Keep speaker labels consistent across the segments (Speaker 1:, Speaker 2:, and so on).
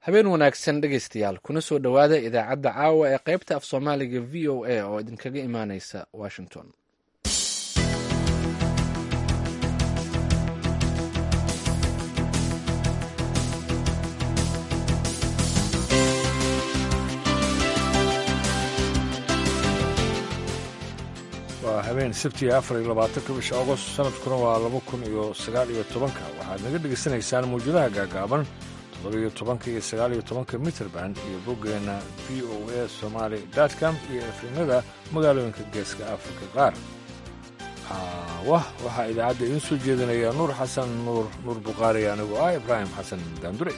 Speaker 1: habeen wanaagsan dhegaystayaal kuna soo dhowaada idaacadda caawa ee qaybta af soomaaliga v o a oo idinkaga imaaneysa washington
Speaker 2: waa habeen sabtiga afar iyo labaatanka bisha agost sanadkuna waa laba kun iyo sagaal iyo tobanka waxaad naga dhegaysanaysaan mawjadaha gaagaaban toddobiyo tobanka iyo sagaal iyo tobanka mitrband iyo boggeenna v o a somaali com iyo efrimada magaalooyinka geeska afrika qaar wah waxaa idaacadda idiin soo jeedinaya nuur xasan nuur nuur bukhaari anigoo ah ibraahim xasan daandure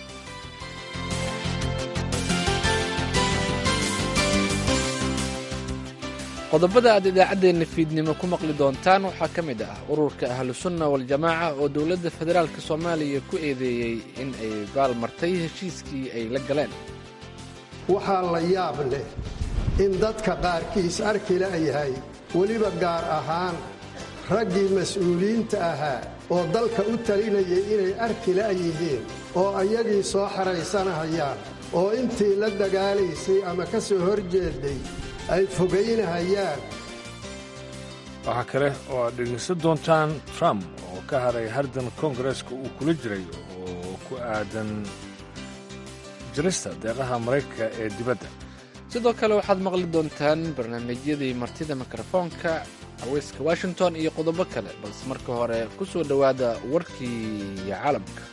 Speaker 1: qodobada aad idaacaddeenna fiidnimo ku maqli doontaan waxaa ka mid ah ururka ahlusunna waljamaaca oo dowladda federaalk soomaaliya ku eedeeyey in ay baalmartay heshiiskii ay la galeen
Speaker 3: waxaa la yaab leh in dadka qaarkiis arki la'yahay weliba gaar ahaan raggii mas'uuliyiinta ahaa oo dalka u talinayay inay arki la'yihiin oo ayagii soo xaraysanahayaan oo intii la dagaalaysay ama ka soo hor jeeday ay fogaynahayaan
Speaker 2: waxaa kale oo aad dhegaysan doontaan trump oo ka haray hardan koongareeska uu kula jiray oo ku aadan jirista deeqaha maraykanka ee dibadda
Speaker 1: sidoo kale waxaad maqli doontaan barnaamijyadii martida mikrofoonka haweyska washington iyo qodobo kale balse marka hore ku soo dhowaada warkii caalamka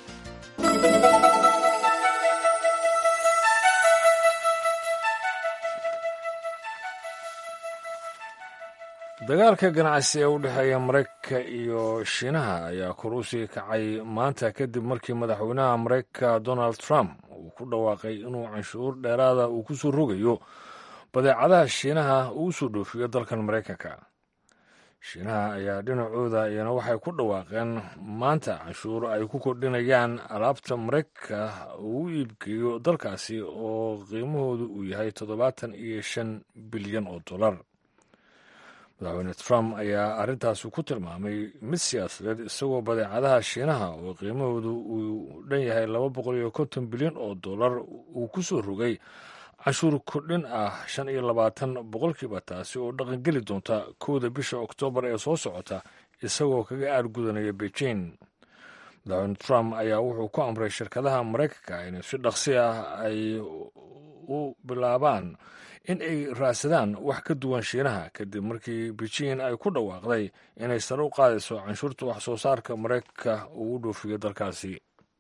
Speaker 2: dagaalka ganacsi ee u dhexeeya maraykanka iyo shiinaha ayaa kor u sii kacay maanta kadib markii madaxweynaha maraykanka donald trump uu ku dhawaaqay inuu canshuur dheeraada uu ku soo rogayo badeecadaha shiinaha uu soo dhoofiyo dalkan maraykanka shiinaha ayaa dhinacooda iyana waxay ku dhawaaqeen maanta canshuur ay ku kordhinayaan alaabta maraykanka uu u iibgeeyo dalkaasi oo qiimahoodu uu yahay toddobaatan iyo shan bilyan oo dollar madaxweyne trump ayaa arrintaasi ku tilmaamay mid siyaasadeed isagoo badeecadaha shiinaha oo qiimahoodu uu dhan yahay laba boqol iyo konton bilyan oo dollar uu ku soo rogay canshuur kordhin ah shan iyo labaatan boqolkiiba taasi oo dhaqangeli doonta kowda bisha oktoobar ee soo socota isagoo kaga aargudanaya beijing madaxweyne trump ayaa wuxuu ku amray shirkadaha maraykanka inay si dhaqsi ah ay u bilaabaan in ay raadsadaan wax ka duwan shiinaha kadib markii beijing ay ku dhawaaqday inay sare u qaadayso canshuurta wax soo saarka maraykanka uu u dhoofiyo dalkaasi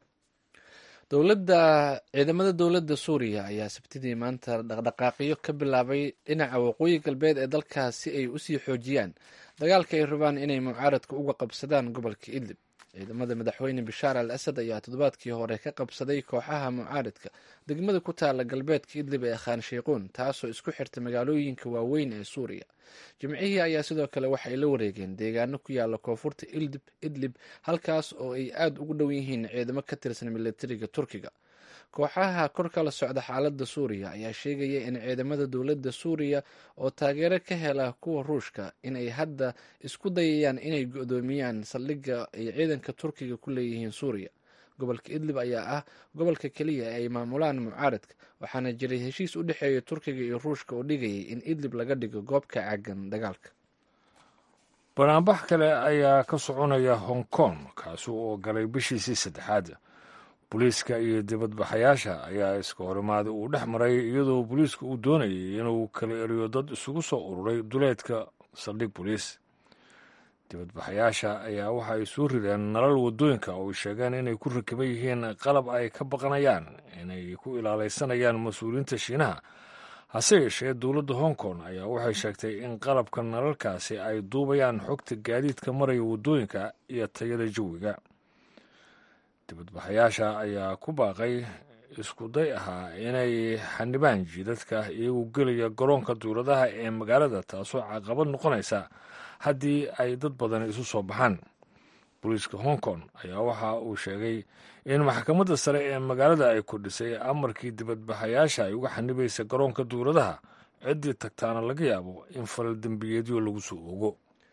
Speaker 1: dowladda ciidamada dowladda suuriya ayaa sabtidii maanta dhaqdhaqaaqyo ka bilaabay dhinaca waqooyi galbeed ee dalkaas si ay usii xoojiyaan dagaalka ay rabaan inay mucaaradka uga qabsadaan gobolka idlib ciidamada madaxweyne bashaar al asad ayaa toddobaadkii hore ka qabsaday kooxaha mucaaridka degmada ku taala galbeedka idlib ee khaan sheykhuun taasoo isku xirta magaalooyinka waaweyn ee suuriya jimcihii ayaa sidoo kale waxay la wareegeen deegaano ku yaala koonfurta idlib halkaas oo ay aada ugu dhow yihiin ciidamo ka tirsan militariga turkiga kooxaha kor kala socda xaaladda suuriya ayaa sheegaya in ciidamada dowladda suuriya oo taageero ka hela kuwa ruushka inay hadda isku dayayaan inay go-doomiyaan saldhigga ay ciidanka turkiga ku leeyihiin suuriya gobolka idlib ayaa ah gobolka keliya ee ay maamulaan mucaaradka waxaana jiray heshiis u dhexeeya turkiga iyo ruushka oo dhigayay in idlib laga dhigo goob ka caagan dagaalka
Speaker 2: banaanbax kale ayaa ka soconaya hong kong kaasi oo galay bishiisii saddexaad booliiska iyo dibadbaxayaasha ayaa iska horimaaday uu dhex maray iyadoo booliiska uu doonayay inuu kala eriyo dad isugu soo ururay duleedka saldhig booliis dibadbaxayaasha ayaa waxa ay soo rideen nalal waddooyinka oo ay sheegeen inay ku rakiban yihiin qalab ay ka baqanayaan inay ku ilaalaysanayaan mas-uuliyiinta shiinaha hase yeeshee dowladda hong kong ayaa waxay sheegtay in qalabka nalalkaasi ay duubayaan xogta gaadiidka maraya waddooyinka iyo tayada jawiga dibadbaxayaasha ayaa ku baaqay iskuday ahaa inay xanibaan jiidadka iyagoo gelaya garoonka duuladaha ee magaalada taasoo caqabad noqonaysa haddii ay dad badan isu soo baxaan booliiska hong kong ayaa waxa uu sheegay in maxkamadda sare ee magaalada ay kordhisay amarkii dibadbaxayaasha ay uga xanibaysa garoonka duuladaha ciddii tagtaana laga yaabo in falal dembiyeedyo lagu soo ogo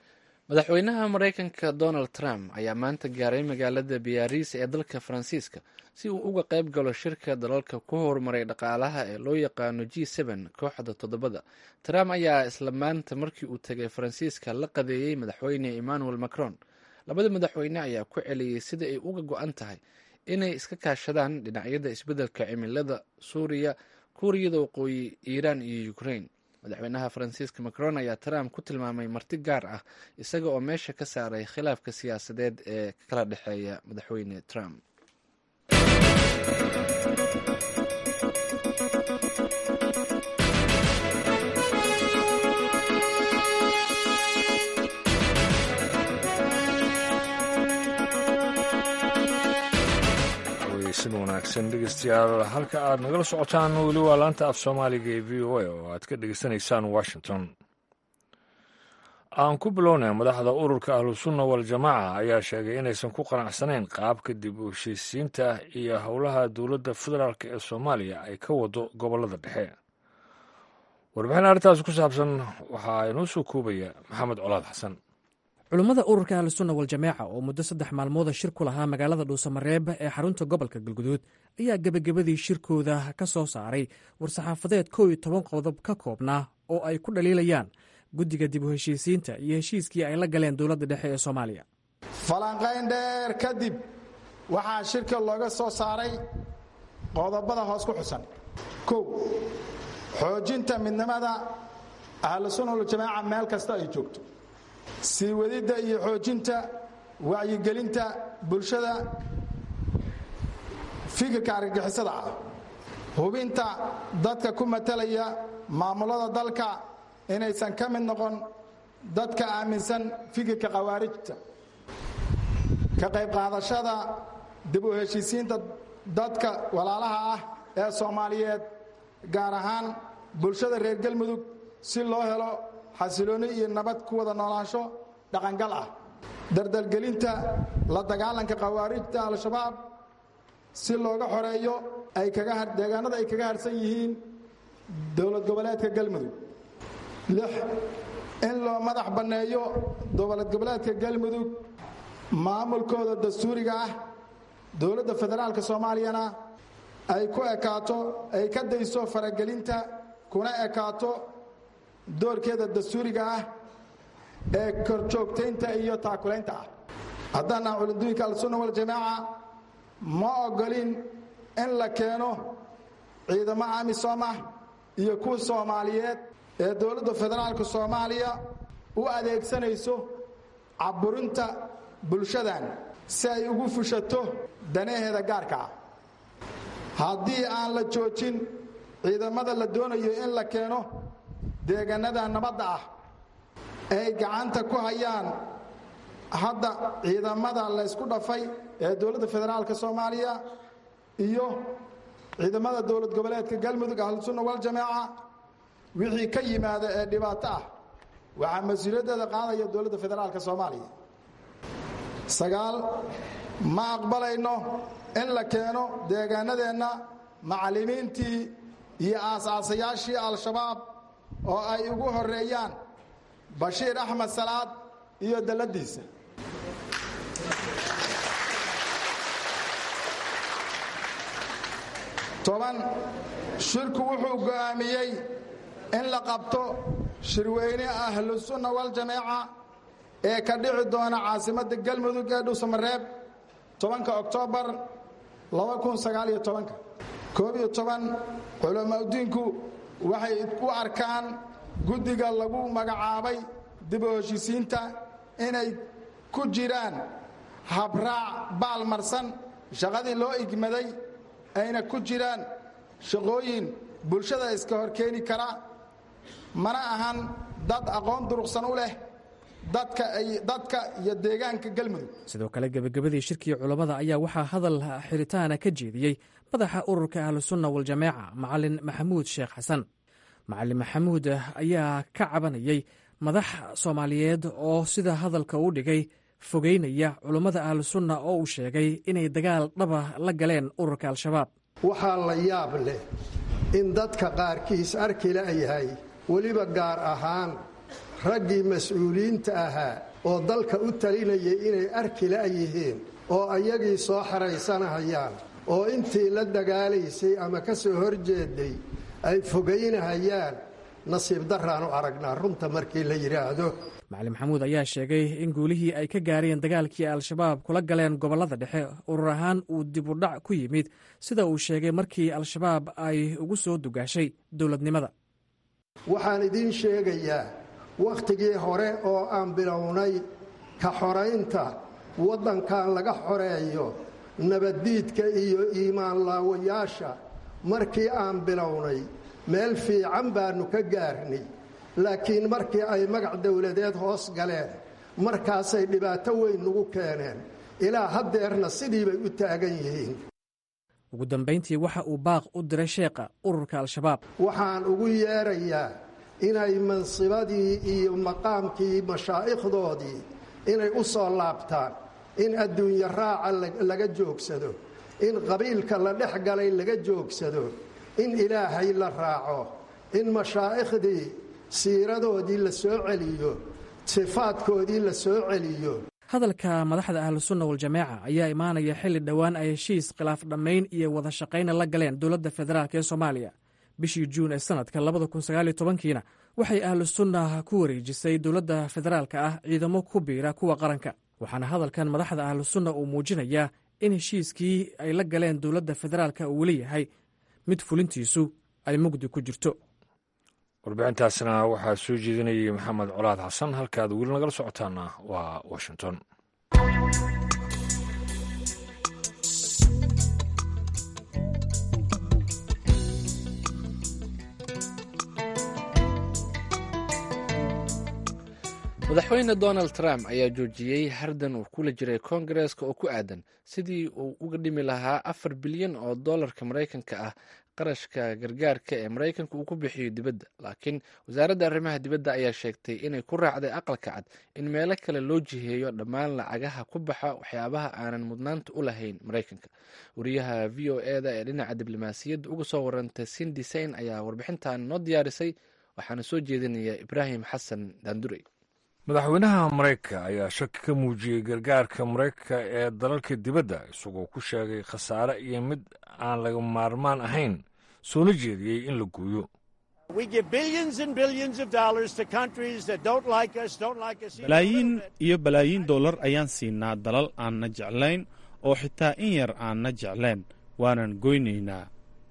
Speaker 1: madaxweynaha maraykanka donald trump ayaa maanta gaaray magaalada biyaariis ee dalka faransiiska si uu uga qayb galo shirka dalalka ku horumaray dhaqaalaha ee loo yaqaano g n kooxda toddobada trump ayaa isla maanta markii uu tegay faransiiska la qadeeyey madaxweyne emmanuel macron labada madaxweyne ayaa ku celiyey sida ay uga go-an tahay inay iska kaashadaan dhinacyada isbeddelka cimilada suuriya kuuriyada waqooyi iiraan iyo ukraine madaxweynaha faransiiska macron ayaa trump ku tilmaamay marti gaar ah isaga oo meesha ka saaray khilaafka siyaasadeed ee kala dhexeeya madaxweyne trump
Speaker 2: sin wanaagsan dhegeystayaal halka aad nagala socotaan weli waa laanta af soomaaliga ee v o a oo aad ka dhegeysanaysaan washington aan ku bilownay madaxda ururka ahlusunna waljamaaca ayaa sheegay inaysan ku qanacsanayn qaabka dib u heshiisiinta iyo howlaha dowladda federaalk ee soomaaliya ay ka wado gobollada dhexe warbixin arrintaas ku saabsan waxaa inoo soo koobaya maxamed colaad xasan
Speaker 4: culummada ururka ahlusunna waljamaaca oo muddo saddex maalmooda shir ku lahaa magaalada dhuusamareeb ee xarunta gobolka galguduud ayaa gebagabadii shirkooda ka soo saaray war-saxaafadeed kow iyo toban qodob ka koobnaa oo ay ku dhaliilayaan guddiga dib u heshiisiinta iyo heshiiskii ay la galeen dowladda dhexe ee soomaaliya
Speaker 5: falanqayn dheer kadib waxaa shirka looga soo saaray qodobada hoos ku xusan kow xoojinta midnimada ahlusunna waljamaaca meel kasta ay joogto sii wadidda iyo xoojinta wacyigelinta bulshada fikirka argagixisada ah hubinta dadka ku matalaya maamulada dalka inaysan ka mid noqon dadka aaminsan fikirka khawaarijta ka qayb qaadashada dib u heshiisiinta dadka walaalaha ah ee soomaaliyeed gaar ahaan bulshada reer galmudug si loo helo xasilooni iyo nabad ku wada noolaansho dhaqangal ah dardalgelinta la dagaalanka khawaarijta al-shabaab si looga xoreeyo deegaanada ay kaga harsan yihiin dowlad goboleedka galmudug lix in loo madax banneeyo dowlad goboleedka galmudug maamulkooda dastuuriga ah dowladda federaalka soomaaliyana ay ku ekaato ay ka dayso faragelinta kuna ekaato doorkeeda dastuuriga ah ee korjoogtaynta iyo taakulaynta ah haddana culiduinka al-sunna waljamaaca ma ogolin in la keeno ciidamo amisom ah iyo kuwa soomaaliyeed ee dowladda federaalka soomaaliya u adeegsanayso caburinta bulshadan si ay ugu fushato danaheeda gaarka ah haddii aan la joojin ciidamada la doonayo in la keeno deegaanada nabadda ah ay gacanta ku hayaan hadda ciidamada laysku dhafay ee dowladda federaalka soomaaliya iyo ciidamada dowlad goboleedka galmudug ahlusunna waljamaaca wixii ka yimaada ee dhibaato ah waxaa mas-uuliyaddeeda qaadaya dowladda federaalka soomaaliya sagaal ma aqbalayno in la keeno deegaanadeenna macallimiintii iyo aasaasayaashii al-shabaab oo ay ugu horeeyaan bashiir axmed salaad iyo dalladiisa toban shirku wuxuu go'aamiyey in la qabto shirweyne ahlusunna waljamaaca ee ka dhici doona caasimadda galmudug ee dhuusamareeb tobanka oktoobar koob iyo toban culamaudiinku waxay u arkaan guddiga lagu magacaabay dib u heshiisiinta inay ku jiraan habraac baalmarsan shaqadii loo igmaday ayna ku jiraan shaqooyin bulshada iska hor keeni kara mana ahan dad aqoon duruqsan u leh dadka iyo deegaanka galmudug
Speaker 4: sidoo kale gebagabadii shirkii culammada ayaa waxaa hadal xiritaana ka jeediyey madaxa ururka ahlusunna waljamaaca macalin maxamuud sheekh xasan macalin maxamuud ayaa ka cabanayay madax soomaaliyeed oo sida hadalka u dhigay fogeynaya culummada ahlusunna oo uu sheegay inay dagaal dhaba la galeen ururka al-shabaab
Speaker 3: waxaa la yaab leh in dadka qaarkiis arki la'yahay weliba gaar ahaan raggii mas-uuliyiinta ahaa oo dalka u talinayay inay arki la'yihiin oo ayagii soo xaraysanahayaan oo intii la dagaalaysay ama ka soo horjeeday ay fogaynahayaan nasiib daraanu aragnaa runta markii la yidhaahdo
Speaker 4: macalin maxamuud ayaa sheegay in guulihii ay ka gaareen dagaalkii al-shabaab kula galeen gobollada dhexe urur ahaan uu dib u dhac ku yimid sida uu sheegay markii al-shabaab ay ugu soo dugaashay dowladnimada
Speaker 3: waxaan idiin sheegayaa wakhtigii hore oo aan bilownay ka xoraynta waddankan laga xoreeyo nabaddiidka iyo iimaanlaawayaasha markii aan bilownay meel fiican baannu ka gaarnay laakiin markii ay magac dowladeed hoos galeen markaasay dhibaato weyn nagu keeneen ilaa haddeerna sidii bay u taagan yihiin
Speaker 4: ugu dambayntii waxa uu baaq u diray sheekha ururka al-shabaab
Speaker 3: waxaan ugu yeerayaa inay mansibadii iyo maqaamkii mashaa'ikhdoodii inay u soo laabtaan in adduunye raaca laga joogsado in qabiilka la dhex galay laga joogsado in ilaahay la raaco in mashaaikhdii siiradoodii la soo celiyo sifaadkoodii la soo celiyo
Speaker 4: hadalka madaxda ahlusunna waljamaaca ayaa imaanaya xilli dhowaan ay heshiis khilaaf dhammayn iyo wada shaqayna la galeen dowladda federaalk ee soomaaliya bishii juun ee sanadka labada kun sagaaliyo tobankiina waxay ahlusunna ku wareejisay dowladda federaalka ah ciidamo ku biira kuwa qaranka waxaana hadalkan madaxda ahlusunna uu muujinayaa in heshiiskii ay la galeen dowladda federaalka uu weli yahay mid fulintiisu ay mugdi ku jirto
Speaker 2: warbixintaasna waxaa soo jeedinayay maxamed colaad xasan halkaad weli nagala socotaana waa washington
Speaker 1: madaxweyne donald trump ayaa joojiyey hardan uu kula jiray koongareeska oo ku aadan sidii uu uga dhimi lahaa afar bilyan oo dollarka maraykanka ah qarashka gargaarka ee maraykanka uu ku bixiyo dibadda laakiin wasaaradda arrimaha dibadda ayaa sheegtay inay ku raacday aqalka cad in meelo kale loo jiheeyo dhammaan lacagaha ku baxa waxyaabaha aanan mudnaanta u lahayn maraykanka wariyaha v o e da ee dhinaca diblomaasiyadda uga soo warantay sindi sain ayaa warbixintan noo diyaarisay waxaana soo jeedinaya ibraahim xasan daandurey
Speaker 2: madaxweynaha maraykanka ayaa shaki ka muujiyey gargaarka maraykanka ee dalalka dibadda isagoo ku sheegay khasaare iyo mid aan laga maarmaan ahayn soona jeediyey in la gooyo
Speaker 6: balaayiin iyo balaayiin dollar ayaan siinaa dalal aanna jeclayn oo xitaa in yar aanna jeclayn waanan goynaynaa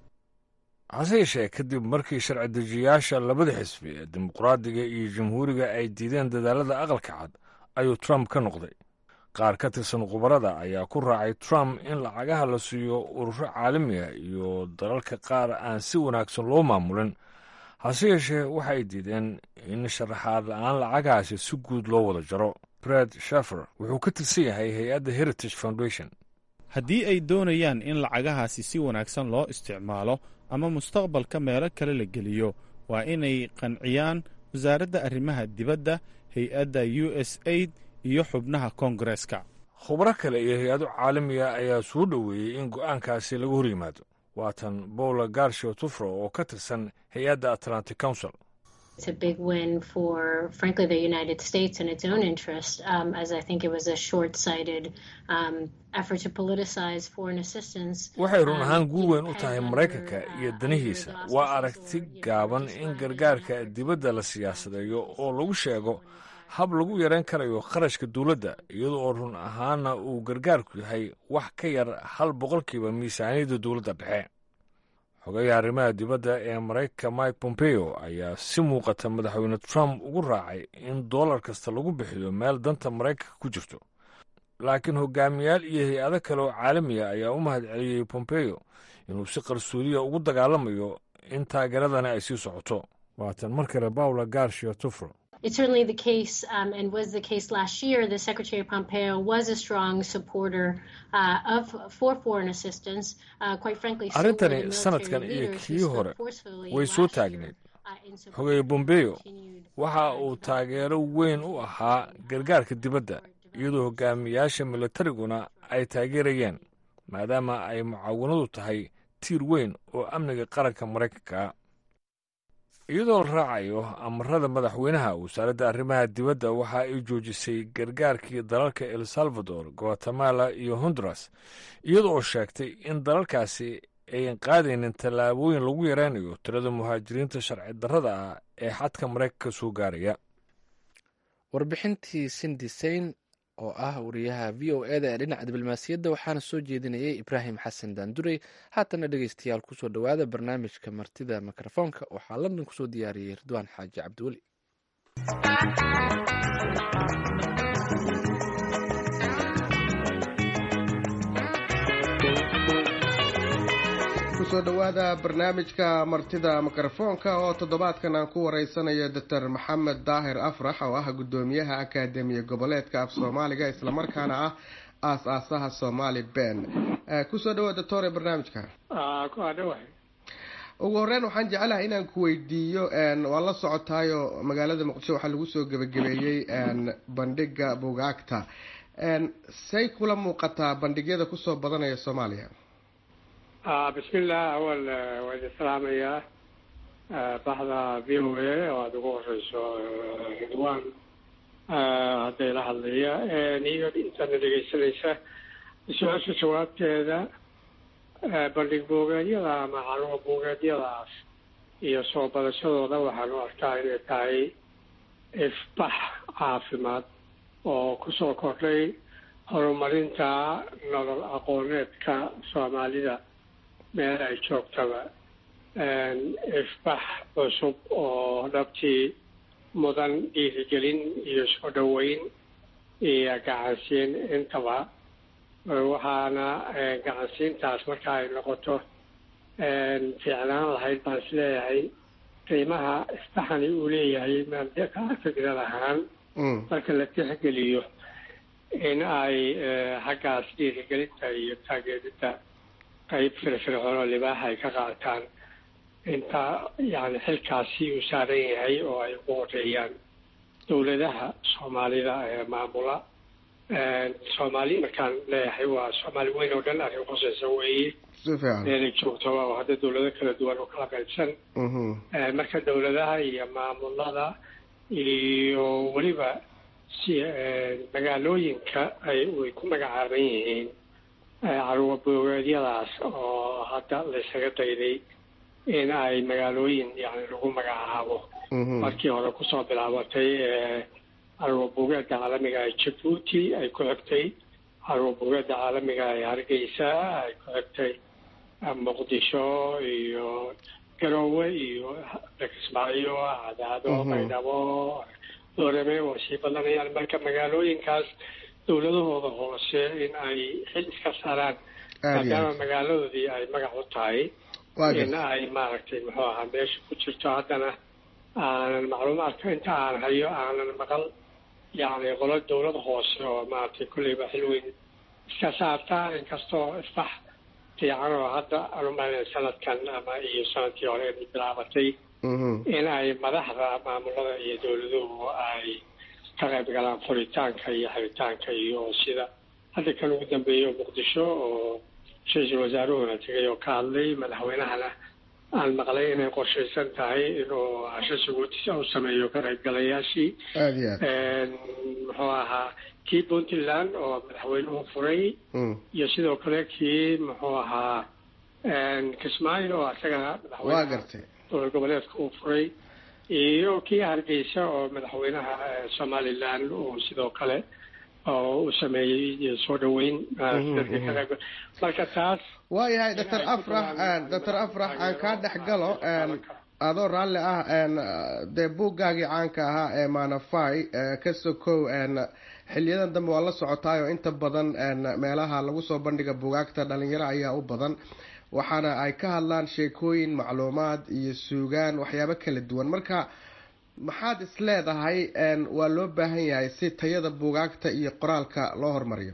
Speaker 2: hase yeeshee kadib markii sharci dejiyayaasha labada xisbi ee dimuqraadiga iyo jamhuuriga ay diideen dadaalada aqalka cad ayuu trump ka noqday qaar ka tirsan khubarada ayaa ku raacay trump in lacagaha la siiyo ururo caalamiga iyo dalalka qaar aan si wanaagsan loo maamulin hase yeeshee waxa ay diideen in sharaxaad la-aan lacagahaasi si guud loo wada jaro bred shafer wuxuu ka tirsan yahay hay-adda heritage foundation
Speaker 6: haddii ay doonayaan in lacagahaasi si wanaagsan loo isticmaalo ama mustaqbalka meelo kale la geliyo waa inay qanciyaan wasaaradda arrimaha dibadda hay-adda u s aid iyo xubnaha koongareeska
Speaker 2: khubro kale iyo hay-ado caalamiga ayaa soo dhoweeyey in go'aankaasi laga hor yimaado waatan bowla garshiyo tufro oo ka tirsan hay-adda atlantic council
Speaker 7: It's a big win for, frankly, the United States and its own interest, um, as I think it was a short sighted um, effort to politicize foreign assistance.
Speaker 2: waxay run ahaan guul weyn u tahay maraykanka iyo danihiisa waa aragti gaaban in gargaarka dibadda la siyaasadeeyo oo lagu sheego hab lagu yarayn karayo kharashka dowladda iyadoo oo run ahaana uu gargaarku yahay wax ka yar hal boqolkiiba miisaaniyadda dowladda dhexe xogayaha arrimaha dibadda ee maraykanka mike pompeo ayaa si muuqata madaxweyne trump ugu raacay in dollar kasta lagu bixiyo meel danta maraykanka ku jirto laakiin hogaamiyaal iyo hay-ado kale oo caalamiga ayaa u mahad celiyey pompeo inuu si qarsoodiya ugu dagaalamayo in taageeradani ay sii socoto waatan mar kale bawla garshiyo tufro
Speaker 7: It's certainly the case, um, and was the case last year. The Secretary Pompeo was a strong supporter uh, of for foreign assistance. Uh, quite frankly, so were the
Speaker 2: arrintani
Speaker 7: military
Speaker 2: sanadkan iyo
Speaker 7: leaders who
Speaker 2: kii
Speaker 7: spoke
Speaker 2: hore
Speaker 7: forcefully
Speaker 2: way soo
Speaker 7: last year,
Speaker 2: taagneed
Speaker 7: uh, in support
Speaker 2: xogeeye
Speaker 7: of
Speaker 2: bombeo
Speaker 7: continued
Speaker 2: waxa uu taageero weyn u ahaa gargaarka dibadda iyadoo hogaamiyaasha militariguna ay taageerayeen maadaama ay mucaawanadu tahay tiir weyn oo amniga qaranka maraykanka iyadoo la raacayo amarada madaxweynaha wasaaradda arrimaha dibadda waxa ay joojisay gargaarkii dalalka el salvador guatemala iyo honduras iyada oo sheegtay in dalalkaasi ayan qaadaynin tallaabooyin lagu yareynayo tirada muhaajiriinta sharci darrada ah ee xadka maraykanka soo gaaraya
Speaker 1: warbixintii sindi sayn oo ah wariyaha v o eda ee dhinaca diblomaasiyadda waxaana soo jeedinayay ibraahim xasan daandurey haatana dhegeystayaal kusoo dhowaada barnaamijka martida mikrofoonka waxaa london kusoo diyaariyey ridwaan xaaji cabdiweli
Speaker 8: kusoo dhowaada barnaamijka martida mikrofoonka oo toddobaadkan aan ku wareysanayo doctor maxamed daahir afrax oo ah guddoomiyaha akaademiya goboleedka af soomaaliga islamarkaana ah aas-aasaha somaali ben kusoo dhawaad doctore barnaamijka ugu horeyn waxaan jecelahay inaan ku weydiiyo waa la socotaayo magaalada muqdisho waxaa lagu soo gebagabeeyey bandhiga bugaagta say kula muuqataa bandhigyada kusoo badanaya soomaaliya
Speaker 9: bismillah awal waa idin salaamayaa baxda v o a oo aada ugu horeyso ridwan hadday la hadlaya iyo intana dhegeysanaysa su-aasha jawaabteeda bandhig buugeedyada ama caluwa buugeedyadaas iyo soo badashadooda waxaan u arkaa inay tahay ifbax caafimaad oo kusoo kordhay horumarinta nolol aqooneedka soomaalida meel ay joogtaba ifbax cusub oo dhabtii mudan dhiirigelin iyo soo dhoweyn iyo gacansiin intaba waxaana gacansiintaas marka ay noqoto fiicnaan lahayd baan is leeyahay qiimaha ifbaxani uu leeyahay maamdeka fikrad ahaan marka la tixgeliyo in ay xaggaas dhiirigelinta iyo taageeridda qayb firfircoon oo libaaxa ay ka qaataan inta yani xilkaasi uu saaran yahay oo ay ugu horeeyaan dowladaha soomaalida ee maamula soomaali markaan leeyahay waa soomaali weyn oo dhan arrin khuseysa weeye meelay joogtoba oo hadda dowlado kala duwan oo kala qaybsan marka dowladaha iyo maamulada iyo weliba si magaalooyinka ay way ku magacaaban yihiin caruwa boogeedyadaas oo hadda laysaga dayday in ay magaalooyin yani lagu magacaabo markii hore kusoo bilaabatay caruwa buugeedda caalamiga ee jabuuti ay ku xigtay caruwa buugeedda caalamiga ee hargeysa ay ku xigtay muqdisho iyo garoowe iyo kismaayo cadaado baydhabo doorame waa sii badanayaan marka magaalooyinkaas dowladahooda hoose in ay xil iska saaraan maadaama magaaladoodii ay magac u tahay in ay maaragtay muxuu ahaa meesha ku jirto haddana aanan macluumaadka inta aan hayo aanan maqal yacni qolo dowlad hoose oo maaragtay kolleyba xil weyn iska saarta inkastoo isbax fiican oo hadda anumaana sanadkan ama iyo sanadkii hore bilaabatay in ay madaxda maamulada iyo dowladuhu ay ka qayb galaan furitaanka iyo xiritaanka iyo sida hadda kan ugu dambeeya muqdisho oo ra-iisul wasaaruhuna tegay oo ka hadlay madaxweynahana aan maqlay inay qorshaysan tahay inuu casho suguutisa u sameeyo ka qaybgalayaashii muxuu ahaa kii puntland oo madaxweynuhu furay iyo sidoo kale kii muxuu ahaa kismaayo oo isagana madaxweynaha dowlad goboleedka uu furay iyo kii hargeysa oo madaxweynaha somaliland uu sidoo kale oo u sameeyey soo dhaweyn marka taas
Speaker 8: waayahay doctor afrax doctor afrax aan kaa dhex galo adoo raalli ah dee buuggaagii caanka ahaa ee manafai ka sokow xiliyadan dambe waa la socotaayo inta badan meelaha lagu soo bandhiga bugaagta dhalinyaro ayaa u badan waxaana ay ka hadlaan sheekooyin macluumaad iyo suugaan waxyaabo kala duwan marka maxaad is leedahay waa loo baahan yahay si tayada buugaagta iyo qoraalka loo horumariyo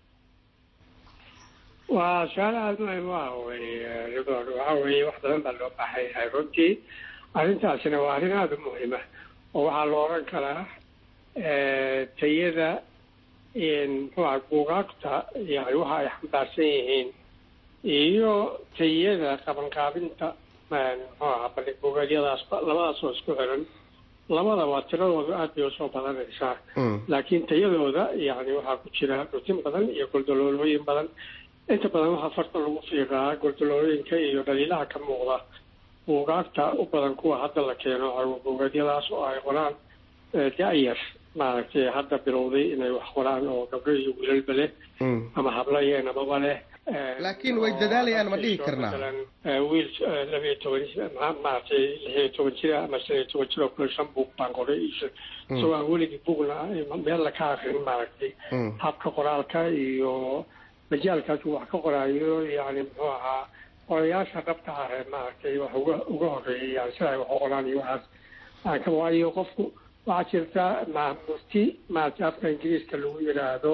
Speaker 9: waa su-aal aada muhim u ah wey ridwan waxa weeye wax badan baa loo baahan yahay runtii arrintaasina waa arrin aada u muhima oo waxaa la oran karaa tayada muxuuha buugaagta yani waxa ay xambaarsan yihiin iyo tayada qabanqaabinta muxuu ahaa bandhig buugeedyadaas labadaas oo isku xiran labadaba tiradooda aad bay usoo badanaysaa laakiin tayadooda yani waxaa ku jira dhutin badan iyo goldaloolooyin badan inta badan waxaa farta lagu fiiqaa goldaloolooyinka iyo dhaliilaha ka muuqda buugaagta u badan kuwa hadda la keeno carwo buugeedyadaas oo ay qoraan da-yar maaragtay hadda bilowday inay wax qoraan oo gabdho iyo wiilalba leh ama hablo iyo namaba leh
Speaker 8: laakiin way dadaalayaan ma dhihi karnaa
Speaker 9: wiil labiyo toban maaragtay lixiyo toban jira ama shan iyo toban jir oo kule shan buug baan qoray isagoo aan weligii buugna meel la ka akrin maaragtay habka qoraalka iyo majaalkaas uu wax ka qoraayo yani muxuu ahaa qorayaasha dhabta ah ee maaragtay wax uga uga horeeyay yani sida ay wax u qoraan iyo waxaas aan ka waayo qofku waxaa jirta mufti maaragtay afka ingiriiska lagu yidhaahdo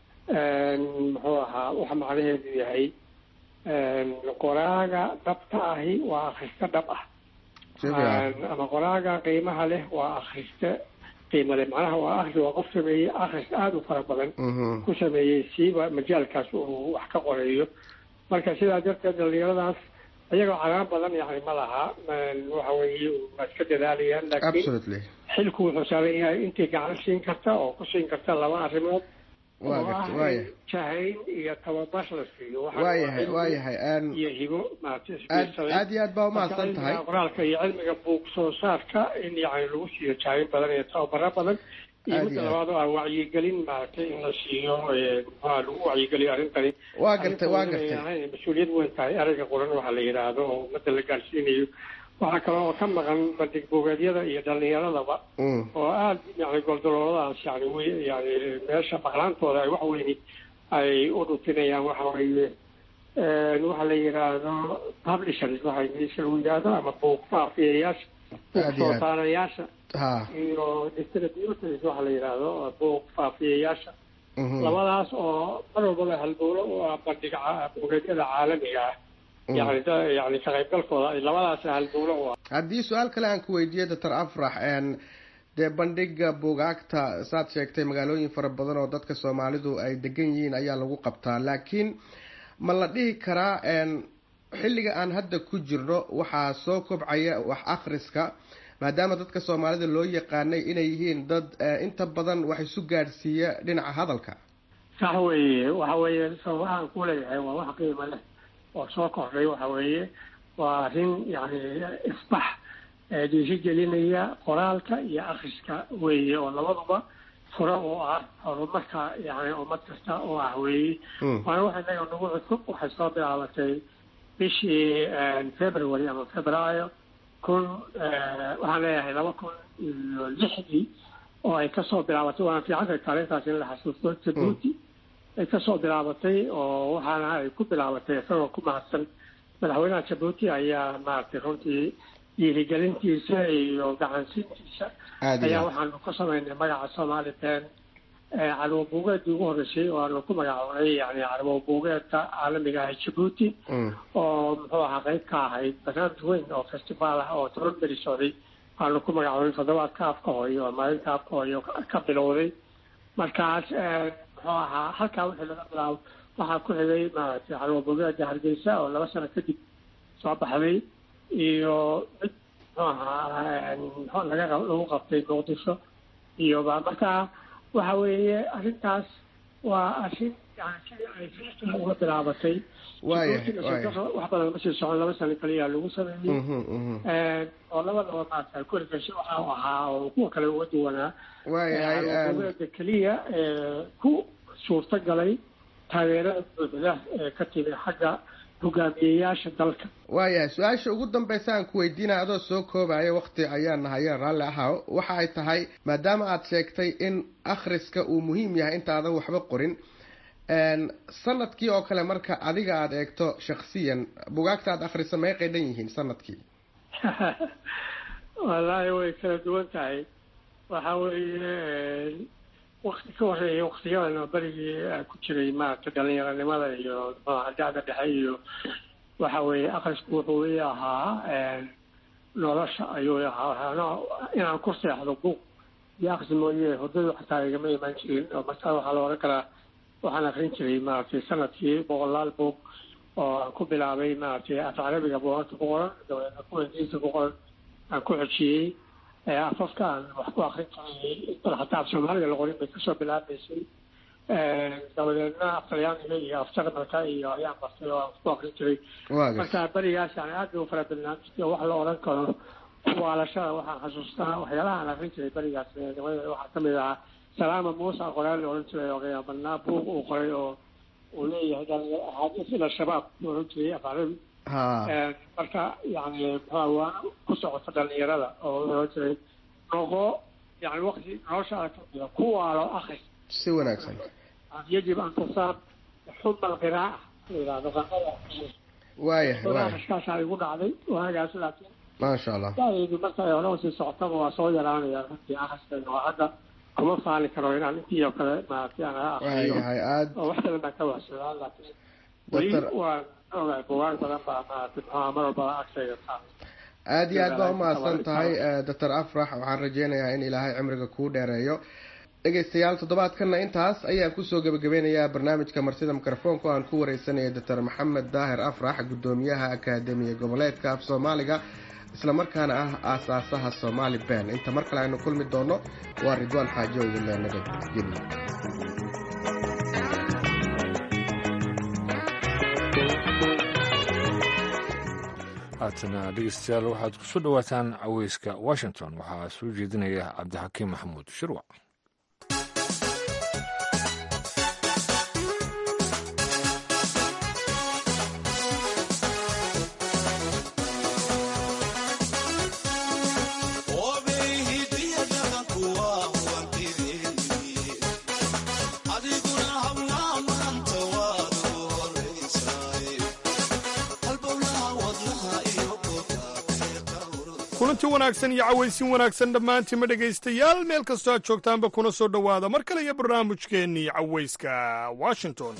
Speaker 9: muxuu ahaa waxa macnaheedu yahay qoraaga dhabta ahi waa akrista dhab ah ama qoraaga qiimaha leh waa akrista qiimo leh macnaha waa akri waa qof sameeyey akris aada u fara badan ku sameeyey siiba majaalkaas uu wax ka qoreeyo marka sidaa darteed dhalinyaradaas iyagoo cagaan badan yani ma laha waxa weeye waa iska dadaalayaan laakiin xilku wuxuu saaran yahay intay gacan siin karta oo ku siin karta laba arrimood jahayn iyo tababar la siiyo
Speaker 8: waayahay waayahay
Speaker 9: iyo hibo
Speaker 8: aad iyo aad baa umahadsan tahay
Speaker 9: qoraalka iyo cilmiga buug soo saarka in yani lagu siiyo jahayn badan iyo tababaro badan iyo midda labaad oo ah wacyigelin maaragtay in la siiyo maxaa lagu wacyigeliyo arrintani
Speaker 8: waa gartay waa gartay
Speaker 9: mas-uuliyad weyn tahay erayga qoran waxaa la yidhaahdo oo ummadda la gaarsiinayo waxaa kale oo ka maqan bandhig buugeedyada iyo dhalinyaradaba oo aada yani goldalooladaas yani w yani meesha maqlaantooda ay wax weyni ay u dhutinayaan waxa weeye waxa la yidhaahdo publishers waxa ingiriiska lagu yidhaahdo ama buug faafiyayaasha buug soo saarayaasha iyo distributors waxa la yidhaahdo buug faafiyayaasha labadaas oo mar walbaba halbowlo u ah bandhig buugeedyada caalamiga ah yani yani ka qaybgalkooda labadaas halbowlo u ah
Speaker 8: haddii su-aal kale aan ku weydiiyo doctor afrax dee bandhiga buugaagta saad sheegtay magaalooyin fara badan oo dadka soomaalidu ay degan yihiin ayaa lagu qabtaa laakiin ma la dhihi karaa xilliga aan hadda ku jirno waxaa soo kobcaya wax akhriska maadaama dadka soomaalida loo yaqaanay inay yihiin dad inta badan wax isu gaadhsiiya dhinaca hadalka
Speaker 9: sax weeye waxa weeye sababahaan ku leeyahay waa wax qiimo leh oo soo kordhay waxa weeye waa arrin yani isbax dhiiri gelinaya qoraalka iyo akriska weeye oo labaduba furo oo ah horumarka yani ummad kasta oo ah weeye waana waxa inaga nagu cusub waxay soo bilaabatay bishii february ama februaayo kun waxaan leeyahay laba kun iyo lixdii oo ay kasoo bilaabatay waana fiicanta taariikhtaas in la xasuusto jabuuti ay kasoo bilaabatay oo waxaana ay ku bilaabatay isagoo ku mahadsan madaxweynaha jabuuti ayaa maaragtay runtii dhiirigelintiisa iyo gacansiintiisa ayaa waxaanu ku samaynay magaca somali ben carwo buugeedii ugu horreysay oo aanu ku magacoonay yani carwo buugeedka caalamiga ah jabuuti oo muxuu ahaa qayb ka ahayd barnaamij weyn oo festival ah oo toban beri socday aanu ku magacoonay toddobaadka afka hooyo oo maalinta afka hooyo ka bilowday markaas muxuu ahaa halkaa wixii laga bilaabo waxaa ku xigay maaragtay carwo buugeeda hargeysa oo laba sano kadib soo baxday iyo mid muxuu ahaa muxuu laga lagu qabtay muqdisho iyo ba markaa waxa weeye arrintaas waa arrin yani sidii ay fiistan uga bilaabatay wax badan masii socon laba sano kaliya lagu sameeyey oo labadaba maarata kurigashi waxa u ahaa oo kuwa kale uga duwanaa buugeeda keliya ku suurta galay taageerada buuxda ee ka timi xagga hogaamiyeyaasha dalka
Speaker 8: waayahay su-aasha ugu dambeysa aan ku weydiinaya adoo soo koobaya wakti ayaan nahayeen raalli ahaa waxa ay tahay maadaama aada sheegtay in akhriska uu muhiim yahay intaadan waxba qorin sanadkii oo kale marka adiga aada eegto shaksiyan bugaagta aada akhrisa meeqay dhan yihiin sanadkii
Speaker 9: wallaahi way kala duwan tahay waxa weeye wakti ka horeeya waktiyadan berigii ku jiray maaragtay dhalinyaronimada iyo dacda dhexe iyo waxa weeye akrisku wuxuu ii ahaa nolosha ayuu ahaa inaan ku seexdo buug iyo akris mooye hurdadu xataa igama imaan jirin oo markaa waxaa la oran karaa waxaan akrin jiray maaragtay sanadkii boqolaal buug oo aan ku bilaabay maaragtay af carabiga buugaagta ku qoran dabeedna kuwa ingiriiska ku qoran aan ku xojiyey afafka aan wax ku akrin jiray bal hataa af soomaaliga la qorin bay kasoo bilaabaysay dabadeedna af talyaaniga iyo af jarmalka iyo ayaan bartay oo aan ku akrin jiray marka berigaas yani aad bay u fara badnaan jirtay oo wax la odhan karo kuwaalashada waxaan xasuustaa waxyaalaha aan akrin jiray berigaas waxaa kamid ahaa salaama muusa qoraal la odhan jiray oo qiyaabadnaa buug uu qoray oo uu leeyahay axaadiis ila shabaab uu odhan jiray af carabi marka yani muxua waana ku socota dhalinyarada oo uu odhan jiray noqo yani wakti noloshaada kamida ku waalo akris
Speaker 8: si wanaagsan
Speaker 9: yajib an tusaab xuma alqiraaca la yidhahdo qanada
Speaker 8: waayah waayah
Speaker 9: akhriskaasaa igu dhacday waagaas laakiin
Speaker 8: maasha allah
Speaker 9: da'daydu marka ay hore usii socotaba waa soo yaraanaya runtii akhriskayga oo hadda kuma faali karo inaan intii oo kale maaragtay aan akriyo
Speaker 8: waayahay aad
Speaker 9: oo wax badan baan ka waxsadaa laakiin weli waan ogahay bugaag badan baa maaragtay muxuha mar walba agtayga taal
Speaker 8: aada iyo aad baa umahadsan tahay doctor afrax waxaan rajeynayaa in ilaahay cimriga kuu dheereeyo dhegeystayaal toddobaadkana intaas ayaan kusoo gebagabeynayaa barnaamijka martida mikrofoonka oo aan ku wareysanaya doctor maxamed daahir afrax guddoomiyaha akaademiya goboleedka af soomaaliga islamarkaana ah aasaasaha somaali ben inta mar kale aynu kulmi doono waa ridwaan xaajo idinle nabadgelyo
Speaker 2: haatana dhegeystayaal waxaad ku soo dhowaataan caweyska washington waxaa soo jeedinaya cabdixakiim maxamuud shirwac
Speaker 10: kulanti wanaagsan iyo cawaysin wanaagsan dhammaantiinma dhegaystayaal meel kastoo aad joogtaanba kuna soo dhowaada mar kale iyo barnaamijkeennii cawayska washington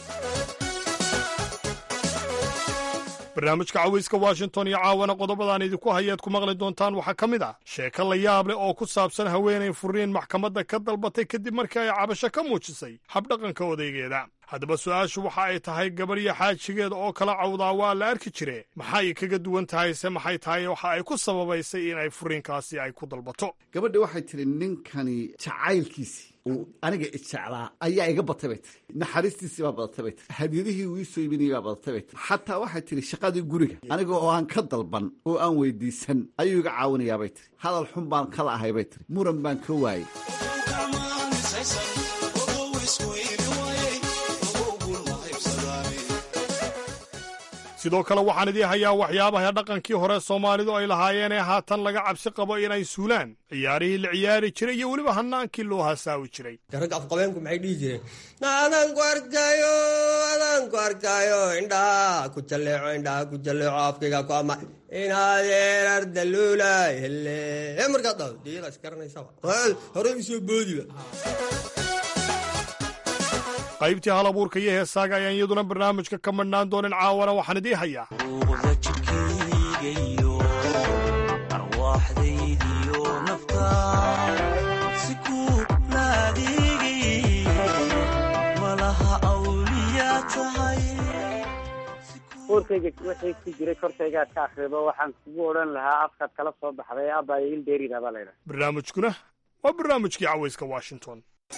Speaker 10: barnaamijka cawayska washington iyo caawana qodobadaan idinku hayaad ku maqli doontaan waxaa ka mid ah sheeko la yaab leh oo ku saabsan haweenay furiin maxkamadda ka dalbatay kadib markii ay cabasho ka muujisay habdhaqanka odaygeeda haddaba su-aashu waxa ay tahay gabadhyo xaajigeeda oo kala cawdaa waa la arki jire maxay kaga duwan tahay se maxay tahay waxa ay ku sababaysay in ay furiinkaasi ay ku dalbato
Speaker 11: gabadhi waxay tidhi ninkani jacaylkiisii uu aniga ijeclaa ayaa iga batay bay tiri naxariistiisii baa badatay bay tiri hadiyadihii uu ii soo iibinayay baa badatay bay tiri xataa waxay tidhi shaqadii guriga aniga oo aan ka dalban oo aan weydiisan ayuu iga caawinayaa bay tiri hadal xun baan kala ahay bay tiri muran baan ka waayey
Speaker 10: sidoo kale waxaan idii hayaa waxyaabaha dhaqankii hore soomaalidu ay lahaayeen ee haatan laga cabsi qabo inay suulaan ciyaarihii la ciyaari jiray iyo weliba hanaankii loo hasaawi jiray
Speaker 12: ragga afqabeenku maxay dhihi jireen adaan ku arkaayo adaan ku arkaayo indhaha ku jalleeco indhaha ku jalleeco afkayga ku ama inadeerar daluulay hele markaad dhaho diyada isgaranaysaba hore isoo boodiba
Speaker 10: qaybtii hal abuurka iyo heesaaga ayaan iyaduna barnaamijka ka madhnaan doonin caawana waxaan idii hayaa
Speaker 13: uurkayga wixii ku jiray korkaygaad ka akhrido waxaan kugu odhan lahaa afkaad kala soo baxday abayo ildeerida baa laydhaha
Speaker 10: barnaamijkuna waa barnaamijkii cawayska washington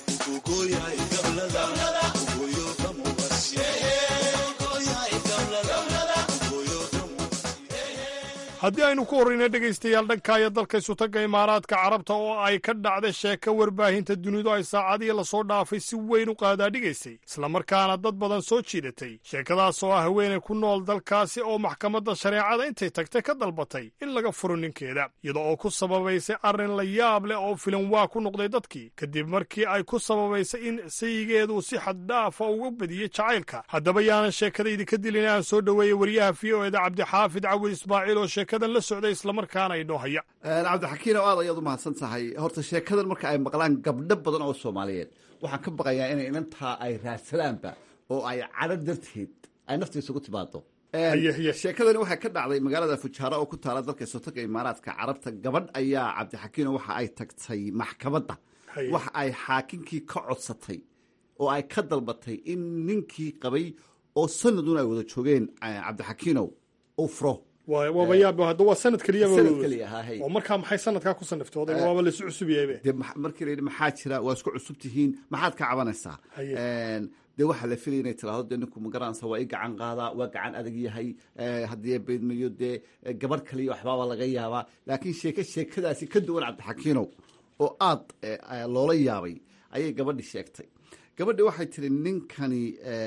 Speaker 10: haddii aynu ku horrayna dhegaystayaal dhankaayo dalka isutagga imaaraadka carabta oo ay ka dhacday sheeko warbaahinta dunidu ay saacadihii lasoo dhaafay si weyn u qaadaadhigaysay islamarkaana dad badan soo jiidatay sheekadaas oo ah haweenay ku nool dalkaasi oo maxkamadda shareecada intay tagtay ka dalbatay in laga furo ninkeeda iyada oo ku sababaysay arrin la yaab leh oo filan waa ku noqday dadkii kadib markii ay ku sababaysay in sayigeedu si xaddhaafa uga badiyey jacaylka haddaba yaanan sheekada idinka dilin aan soo dhoweeyey wariyaha v o eda cabdixaafid cawil ismaaciil oo sheekadan la socday islamarkaana inoo haya
Speaker 11: cabdixakiin oo aad ayaad u mahadsan tahay horta sheekadan marka ay maqlaan gabdho badan oo soomaaliyeed waxaan ka baqayaa inay inantaa ay raadsadaanba oo ay cadho darteed ay naftiisa ugu timaado sheekadani waxay ka dhacday magaalada fujaaro oo ku taala dalka isotaga imaaraadka carabta gabadh ayaa cabdixakiino waxa ay tagtay maxkamadda waxa ay xaakinkii ka codsatay oo ay ka dalbatay in ninkii qabay oo sanadun ay wada joogeen cabdixakiinow uu furo
Speaker 10: waaba yaab hadda waa sanad keliya
Speaker 11: sanad keliya ahaa hay
Speaker 10: oo markaa maxay sanadkaa ku saniftooday waaba laysu cusubiyaybe
Speaker 11: dee markii la yidhi maxaa jira waa isku cusub tihiin maxaad ka cabanaysaa dee waxaa la filaya inay tiraahdo dee ninku magaranaysa waa i gacan qaadaa waa gacan adag yahay haddii beydmayo dee gabadh kaliya waxbaaba laga yaabaa laakiin sheeke sheekadaasi ka duwan cabdixakiinow oo aad loola yaabay ayay gabadhi sheegtay gabadhi waxay tiri ninkani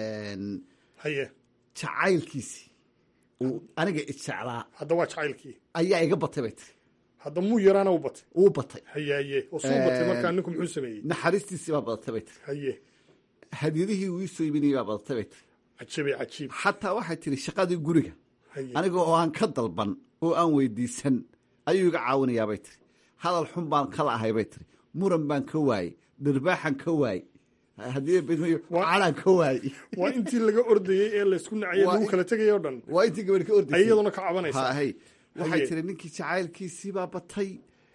Speaker 10: haye
Speaker 11: jacaylkiisii uu aniga ijeclaa
Speaker 10: hadda waa jacaylkii
Speaker 11: ayaa iga batay bay tiri
Speaker 10: hadda muu yaraana u batay
Speaker 11: uu batay
Speaker 10: haye haye oo suu batay markaa ninku muxuu sameeyey
Speaker 11: naxariistiisii baa badatay bay tiri
Speaker 10: haye
Speaker 11: hadiyadihii uu iisoo iibinayay baa badatay bay tiri
Speaker 10: cajiibay cajiib
Speaker 11: xataa waxay tiri shaqadii guriga aniga oo aan ka dalban oo aan weydiisan ayuu iga caawinayaa bay tiri hadal xun baan kala ahay bay tiri muran baan ka waayey dhirbaaxan ka waayey haddii bidmayo calaan ka waayey
Speaker 10: waa intii laga ordayey ee laysku nacayay lagu kala tegayay o dhan
Speaker 11: waa intii gabadhi ka ordaysay
Speaker 10: iyaduna ka cabanaysa
Speaker 11: hay waxay tiri ninkii jacaylkiisii baa batay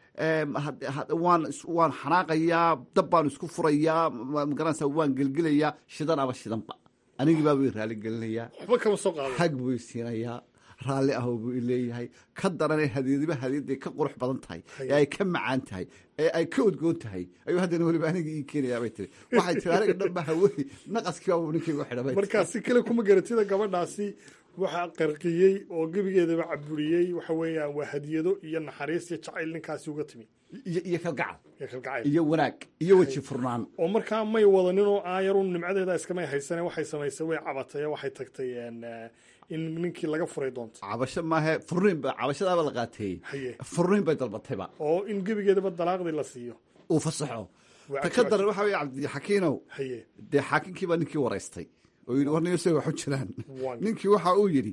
Speaker 11: waan waan xanaaqayaa dab baan isku furayaa magaranaysa waan gelgelayaa shidan aba shidanba anigii baa buu raali gelinayaa
Speaker 10: waxba kama soo qaado
Speaker 11: hag buu siinayaa raalli ah buu leeyahay ka daranee hadiyadiba hadiyadday ka qurux badan tahay ee ay ka macaan tahay ee ay ka odgoon tahay ayuu haddana weliba aniga ii keenayaa bay tiri waxay tiri aniga dhanba hawey naqaskii baa ninkaygu xidhamay
Speaker 10: markaa si kale kuma garatida gabadhaasi waxaa qarqiyey oo gebigeedaba caburiyey waxa weeyaan waa hadiyado iyo naxariis iyo jacayl ninkaasi uga timi
Speaker 11: iyo kalgacal
Speaker 10: iyo kalgacayl
Speaker 11: iyo wanaag iyo weji furnaan
Speaker 10: oo markaa may wadanin oo aayarun nimcadeeda iskamay haysane waxay samaysay way cabatay waxay tagtay in ninkii laga furay doonto
Speaker 11: cabasho maahe furniin ba cabashadaaba la qaateeyey furniin bay dalbatayba
Speaker 10: oo in gebigeedaba dalaaqdii la siiyo
Speaker 11: uu fasaxo ta ka daran waxa wey cabdixakiinow
Speaker 10: haye
Speaker 11: dee xaakinkii baa ninkii waraystay oo yidhi war niyosa waxu jiraan ninkii waxa uu yidhi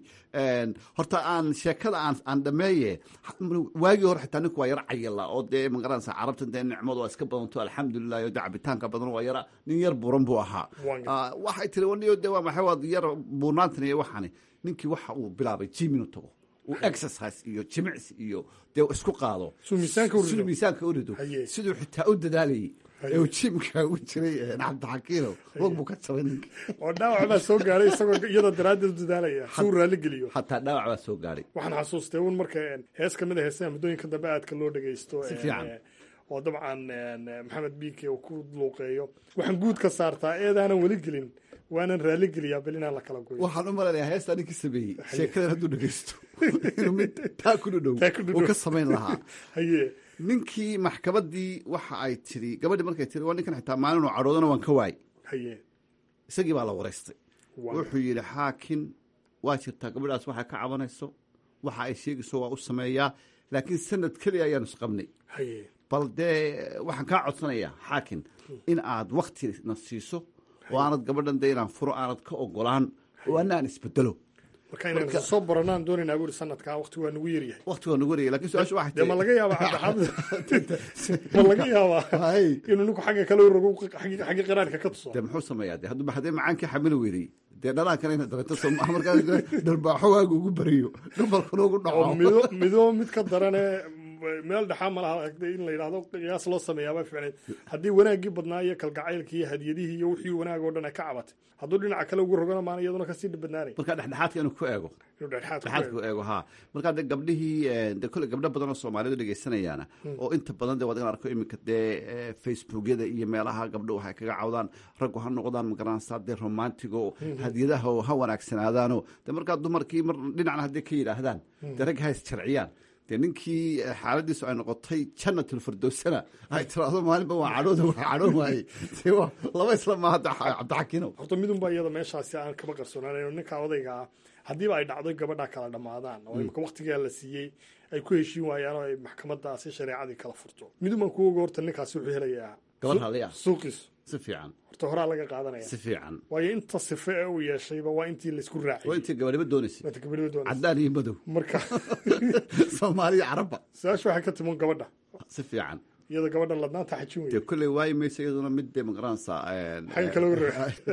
Speaker 11: horta aan sheekada aan aan dhameeye waagii hore xitaa ninku waa yara cayila oo dee magaranaysa carabta dee nicmadu waa iska badanto alxamdulilah oo dee cabitaanka badan waa yara nin yar buuran buu ahaa waxay tiri waniyo dee waa maxay waa yar buurnaantan iyo waxani ninkii waxa uu bilaabay jim inuu tago uu exercise iyo jimicsi iyo dee isku qaado siduu miisaanka u rido siduu xitaa u dadaalayay ee uu jimka ugu jiray cabdixakiinow wog buu ka jabay ninka
Speaker 10: oo dhaawac baa soo gaaray isagoo iyadoo daraaddeed u dadaalaya si uu raalli geliyo
Speaker 11: hataa dhaawac baa soo gaaray
Speaker 10: waxaan xasuustay un marka hees ka mid a heesaha muddooyinka dambe aadka loo dhegeysto
Speaker 11: si fiican
Speaker 10: oo dabcan maxamed biike uu ku luuqeeyo waxaan guud ka saartaa eedaanan weli gelin waanan raalli geliyaa bal inaan la kala goyo
Speaker 11: waxaan u malanayaa heestaa ninkii sameeyey sheekadan hadduu dhegeysto inuu mid taa ku dhudhow uu ka samayn lahaa
Speaker 10: haye
Speaker 11: ninkii maxkamaddii waxa ay tiri gabadhii markay tiri waa ninkan xitaa maalinuu cadhoodana waan ka waayey
Speaker 10: haye
Speaker 11: isagii baa la waraystay wuxuu yidhi xaakin waa jirtaa gabadhaas waxay ka cabanayso waxa ay sheegayso waa u sameeyaa laakiin sanad keliya ayaanu isqabnay
Speaker 10: haye
Speaker 11: bal dee waxaan kaa codsanayaa xaakin in aad waktina siiso oo aanad gabadhan dee inaan furo aanad ka ogolaan oo ana aan isbedelo
Speaker 10: marka inaan soo baranaan doonaynaa buuri sanadkaa waqti waa nagu yaryahay
Speaker 11: waqti waa nagu yaryahay lakin su-aasha waxay
Speaker 10: dee ma laga yaabaa cabdixaamid ma laga yaabaa inuu ninku xagga kale u rogo xagga qiraarka ka tuso
Speaker 11: dee muxuu sameeyaa de hadduu haddee macaankii xamili weydey dee dhalaankana ina dareento soo maha markaa dharbaaxo waagu ugu bariyo dhabalkuna ugu dhaco
Speaker 10: mido mido mid ka darane meel dhexaa ma laha in la yidhahdo qiyaas loo sameeyaaba ficneed haddii wanaaggii badnaa iyo kalgacaylkii iyo hadiyadihii iyo wixii wanaag oo dhan ay ka cabatay hadduu dhinaca kale ugu rogana maana iyaduna kasii badnaanay
Speaker 11: marka dhexdhexaadka inuu ku eego
Speaker 10: inuu
Speaker 11: dhexdhexaadka ku eego ha markaa de gabdhihii de kolle gabdho badan oo soomaalidu dhegeysanayaana oo inta badan de waad in arko iminka dee facebookyada iyo meelaha gabdho waxay kaga cawdaan raggu ha noqdaan magaranaysaa dee romantigo hadiyadaha ha wanaagsanaadaano de markaa dumarkii mar dhinacna hadday ka yidhaahdaan dee rag ha isjarciyaan dee ninkii xaaladiisu ay noqotay janatulfirdowsana ay tiraahdo maalinba waa cadhooda waa cadhoon waayey de waa laba isla maaha cabdixakiinow
Speaker 10: horta midunba iyada meeshaasi aan kama qarsoonaan ninka odayga ah haddiiba ay dhacdo gabadha kala dhammaadaan oo imika waktigaa la siiyey ay ku heshiin waayaan oo ay maxkamadaasi shareecadii kala furto midun baan ku oga horta ninkaasi wuxuu helayaa
Speaker 11: gabadh haliya
Speaker 10: suuqiisu
Speaker 11: si fiican
Speaker 10: horta horaa laga qaadanaya
Speaker 11: si fiican
Speaker 10: waayo inta sife ee uu yeeshayba waa intii laysku raaciyay
Speaker 11: waa intii gabadhiba doonaysay
Speaker 10: waa intii gabadhiba doonaysay
Speaker 11: caddaan iyo madow
Speaker 10: marka
Speaker 11: soomaaliya carabba
Speaker 10: su-aasha waxay ka timan gabadha
Speaker 11: si fiican
Speaker 10: iyada gabadhan ladnaanta xajin wey
Speaker 11: dee kolley waayi mayso iyaduna mid dee magaranaysa
Speaker 10: xagga kale ura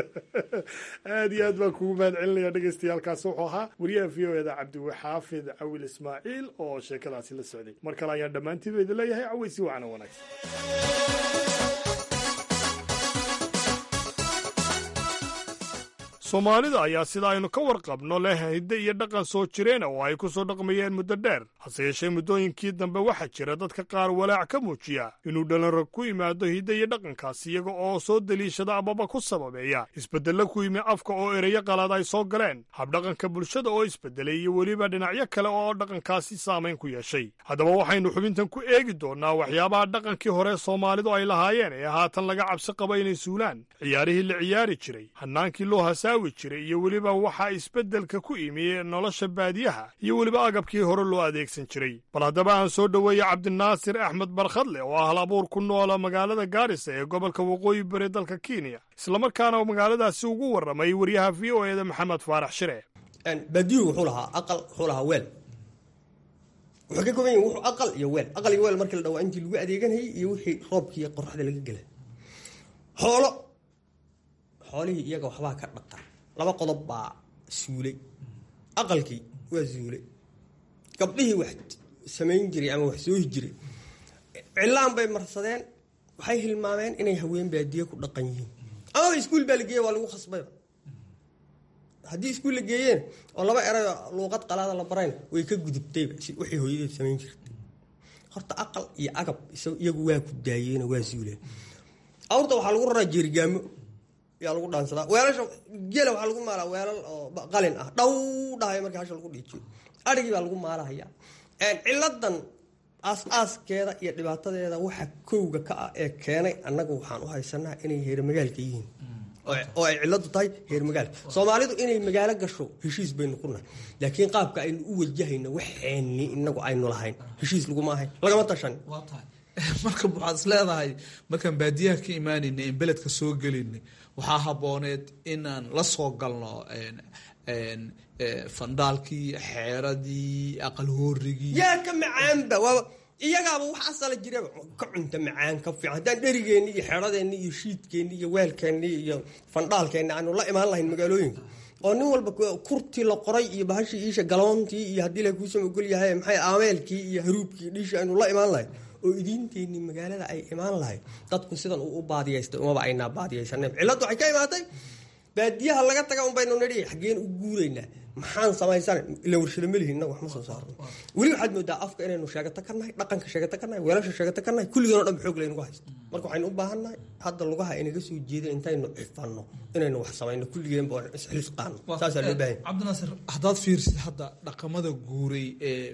Speaker 10: aad iyo aad baan kugu mahad celinaya dhegeystayaalkaasi wuxuu ahaa wariyaha v o eda cabdiwaxaafid cawil ismaaciil oo sheekadaasi la socday mar kale ayaan dhammaantiiba idin leeyahay caweysi wacana wanaagsan soomaalida ayaa sida aynu ka warqabno leh hidde iyo dhaqan soo jireena oo ay ku soo dhaqmayeen muddo dheer hase yeeshee muddooyinkii dambe waxaa jira dadka qaar walaac ka muujiya inuu dhalinrag ku yimaado hidde iyo dhaqankaas iyaga oo soo deliishada amaba ku sababeeya isbeddello ku yimi afka oo ereyo qalaad ay soo galeen habdhaqanka bulshada oo isbeddelay iyo weliba dhinacyo kale oo dhaqankaasi saamayn ku yeeshay haddaba waxaynu xubintan ku eegi doonnaa waxyaabaha dhaqankii hore soomaalidu ay lahaayeen ee haatan laga cabsi qaba inay suulaan ciyaarihii la ciyaari jiray hannaankii loo hasaawi jiray iyo weliba waxaa isbeddelka ku imi nolosha baadiyaha iyo weliba agabkii hore loo adeegsan jiray bal haddaba aan soo dhoweeya cabdinaasir axmed barkhadle oo ah hal abuur ku noola magaalada gaarisa ee gobolka waqooyi bari dalka kenya islamarkaana magaaladaasi ugu warramay waryaha v o eda maxamed faarax shire
Speaker 12: baadiyuhu wuxuu lahaa aqal wuxuu lahaa weel wuxuu ka kooban yahi wuxuu aqal iyo weel aqal iyo weel markii la dhawaa intii lagu adeeganayay iyo wixii roobkiiyo qoraxda laga gelay xoolo xoolihii iyaga waxbaa ka dhaqan laba qodob baa suulay aqalkii waa suulay gabdhihii wax samayn jiray ama wax soohi jiray cilaan bay marsadeen waxay hilmaameen inay haween baadiye ku dhaqan yihiin amaba iskuul baa la geeya waa lagu khasbayba haddii iskuul la geeyeen oo laba erayo luuqad qalaada la barayn way ka gudubtayba wixii hooyadeed samayn jirtay horta aqal iyo agab iyagu waa ku daayeenoo waa suuleen awrta waxaa lagu raraa jeerigaamo yaa lagu dhaansadaa weelasha gela waxaa lagu maalaa weelal oo qalin ah dhaw dhahay markii hasha lagu dhiijiyo adhigii baa lagu maalahayaa ciladan aas-aaskeeda iyo dhibaatadeeda waxa kowga ka ah ee keenay annagu waxaan u haysanaa inay heermagaalka yihiin oo ay ciladu tahay heer magaalka soomaalidu inay magaalo gasho heshiis baynu ku nahay laakiin qaabka aynu u wajahayno waxeenni inagu aynu lahayn heshiis laguma ahayn lagama tashan
Speaker 14: marka waxaad is leedahay markaan baadiyaha ka imaanaynay in beledka soo gelaynay waxaa habooneed inaan la soo galno fandaalkii xeeradii aqal hoorigii
Speaker 12: yaa ka macaanba waaba iyagaaba wax asala jiraba ka cunta macaan ka fiican haddaan dherigeenni iyo xeradeenni iyo shiidkeenni iyo weelkeenni iyo fandhaalkeenni aanu la imaan lahayn magaalooyinka oo nin walba kurtii la qoray iyo bahashii iisha galoontii iyo haddii la kuusama ogol yahay maxay aameelkii iyo haruubkii dhiishii aynu la imaan lahayn oo idiinteenni magaalada ay imaan lahayd dadku sidan uu u baadiyaystay umaba aynaa baadiyaysanen cilladdu waxay ka imaatay baadiyaha laga taga un baynu nidhi xaggeen u guuraynaa maxaan samaysana ila warshado melihin innaga wax ma soo saarno weli waxaad moodaa afka inaynu sheegato ka nahay dhaqanka sheegato ka nahay weelasha sheegato ka nahay kulligan o dhan xoog laynagu haysto marka waxaynu u baahan nahay hadda lugaha inaga soo jeeda intaynu cifanno inaynu wax samayno kulligeenba oo isxilifqaano saasaa loo baahan
Speaker 14: cabdinaasir haddaad fiirsid hadda dhaqamada guuray ee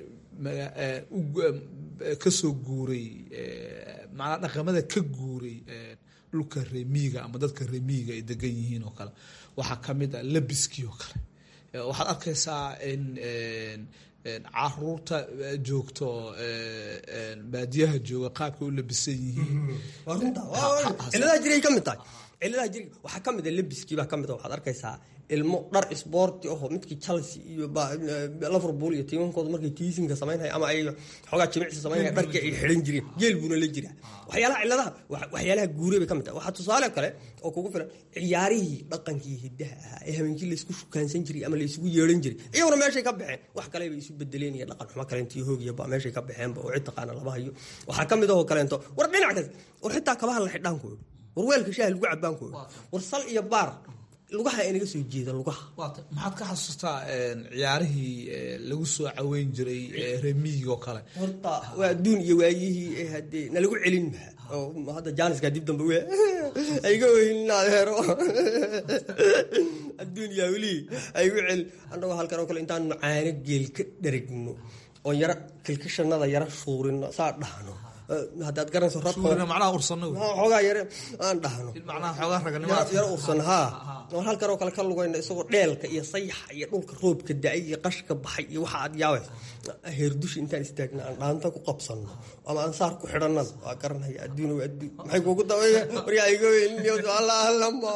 Speaker 14: kasoo guuray macnaa dhaqamada ka guuray dhulka remiiga ama dadka remiiga ay degan yihiin oo kale waxaa ka mid ah labiskii oo kale waxaad arkaysaa in caruurta joogto baadiyaha jooga qaabkay u labisan yihiin
Speaker 12: ciladaha jiray ka mid tahay ciladaha jir waxaa ka mid a labiskii baa ka mid a waxaad arkaysaa ilmo dhar isboorti aho midkii chelsea iyo liverpool iyo tiimankooda markay tiisinka samaynaya ama ay xoogaa jimicsi samaynaya dharkii ay xidhan jireen geel buuna la jiraa waxyaalaha ciladaha waxyaalaha guure bay ka mid tahay waxaa tusaale kale oo kugu filan ciyaarihii dhaqankii hiddaha ahaa ee habeenkii laysku shukaansan jiray ama laysugu yeeran jiray iyaguna meeshay ka baxeen wax kale bay isu bedeleen iyo dhaqan xumo kaleentii hoogiyaba meeshay ka baxeenba oo cid taqaana lama hayo waxaa ka mid ahoo kaleento war dhinac kas war xitaa kabaha la xidhaankooda war weelka shaaha lagu cabaankooda war sal iyo baar lugaha inaga soo jeeda lugaha
Speaker 14: maxaad ka xasuustaa ciyaarihii lagu soo caweyn jiray remiiga oo kale
Speaker 12: horta waa adduun iyo waayihii ee hadee nalagu celin maha oo hadda jaaniska dib dambe we ayga ohin adeero adduun yaa welihii aygu celin annagoo halkan oo kale intaanu caano geel ka dheragno oo yaro kilkishanada yaro shuurino saa dhahno haddaad garanayso
Speaker 14: macnaha ursano
Speaker 12: xoogaa yare aan dhahno
Speaker 14: macnaha xoogaa raganimo
Speaker 12: yaro ursan haa oo halkan oo kale ka lugayna isagoo dheelka iyo sayaxa iyo dhulka roobka da-ay iyo qashka baxay iyo waxa aad yaabaysa heerdushi intaan istaagna aan dhaanta ku qabsanno ama aan saar ku xidhanada waa garanaya adduun waa adduun maxay kuugu dabayga waryaa iga weyliniyo alla allama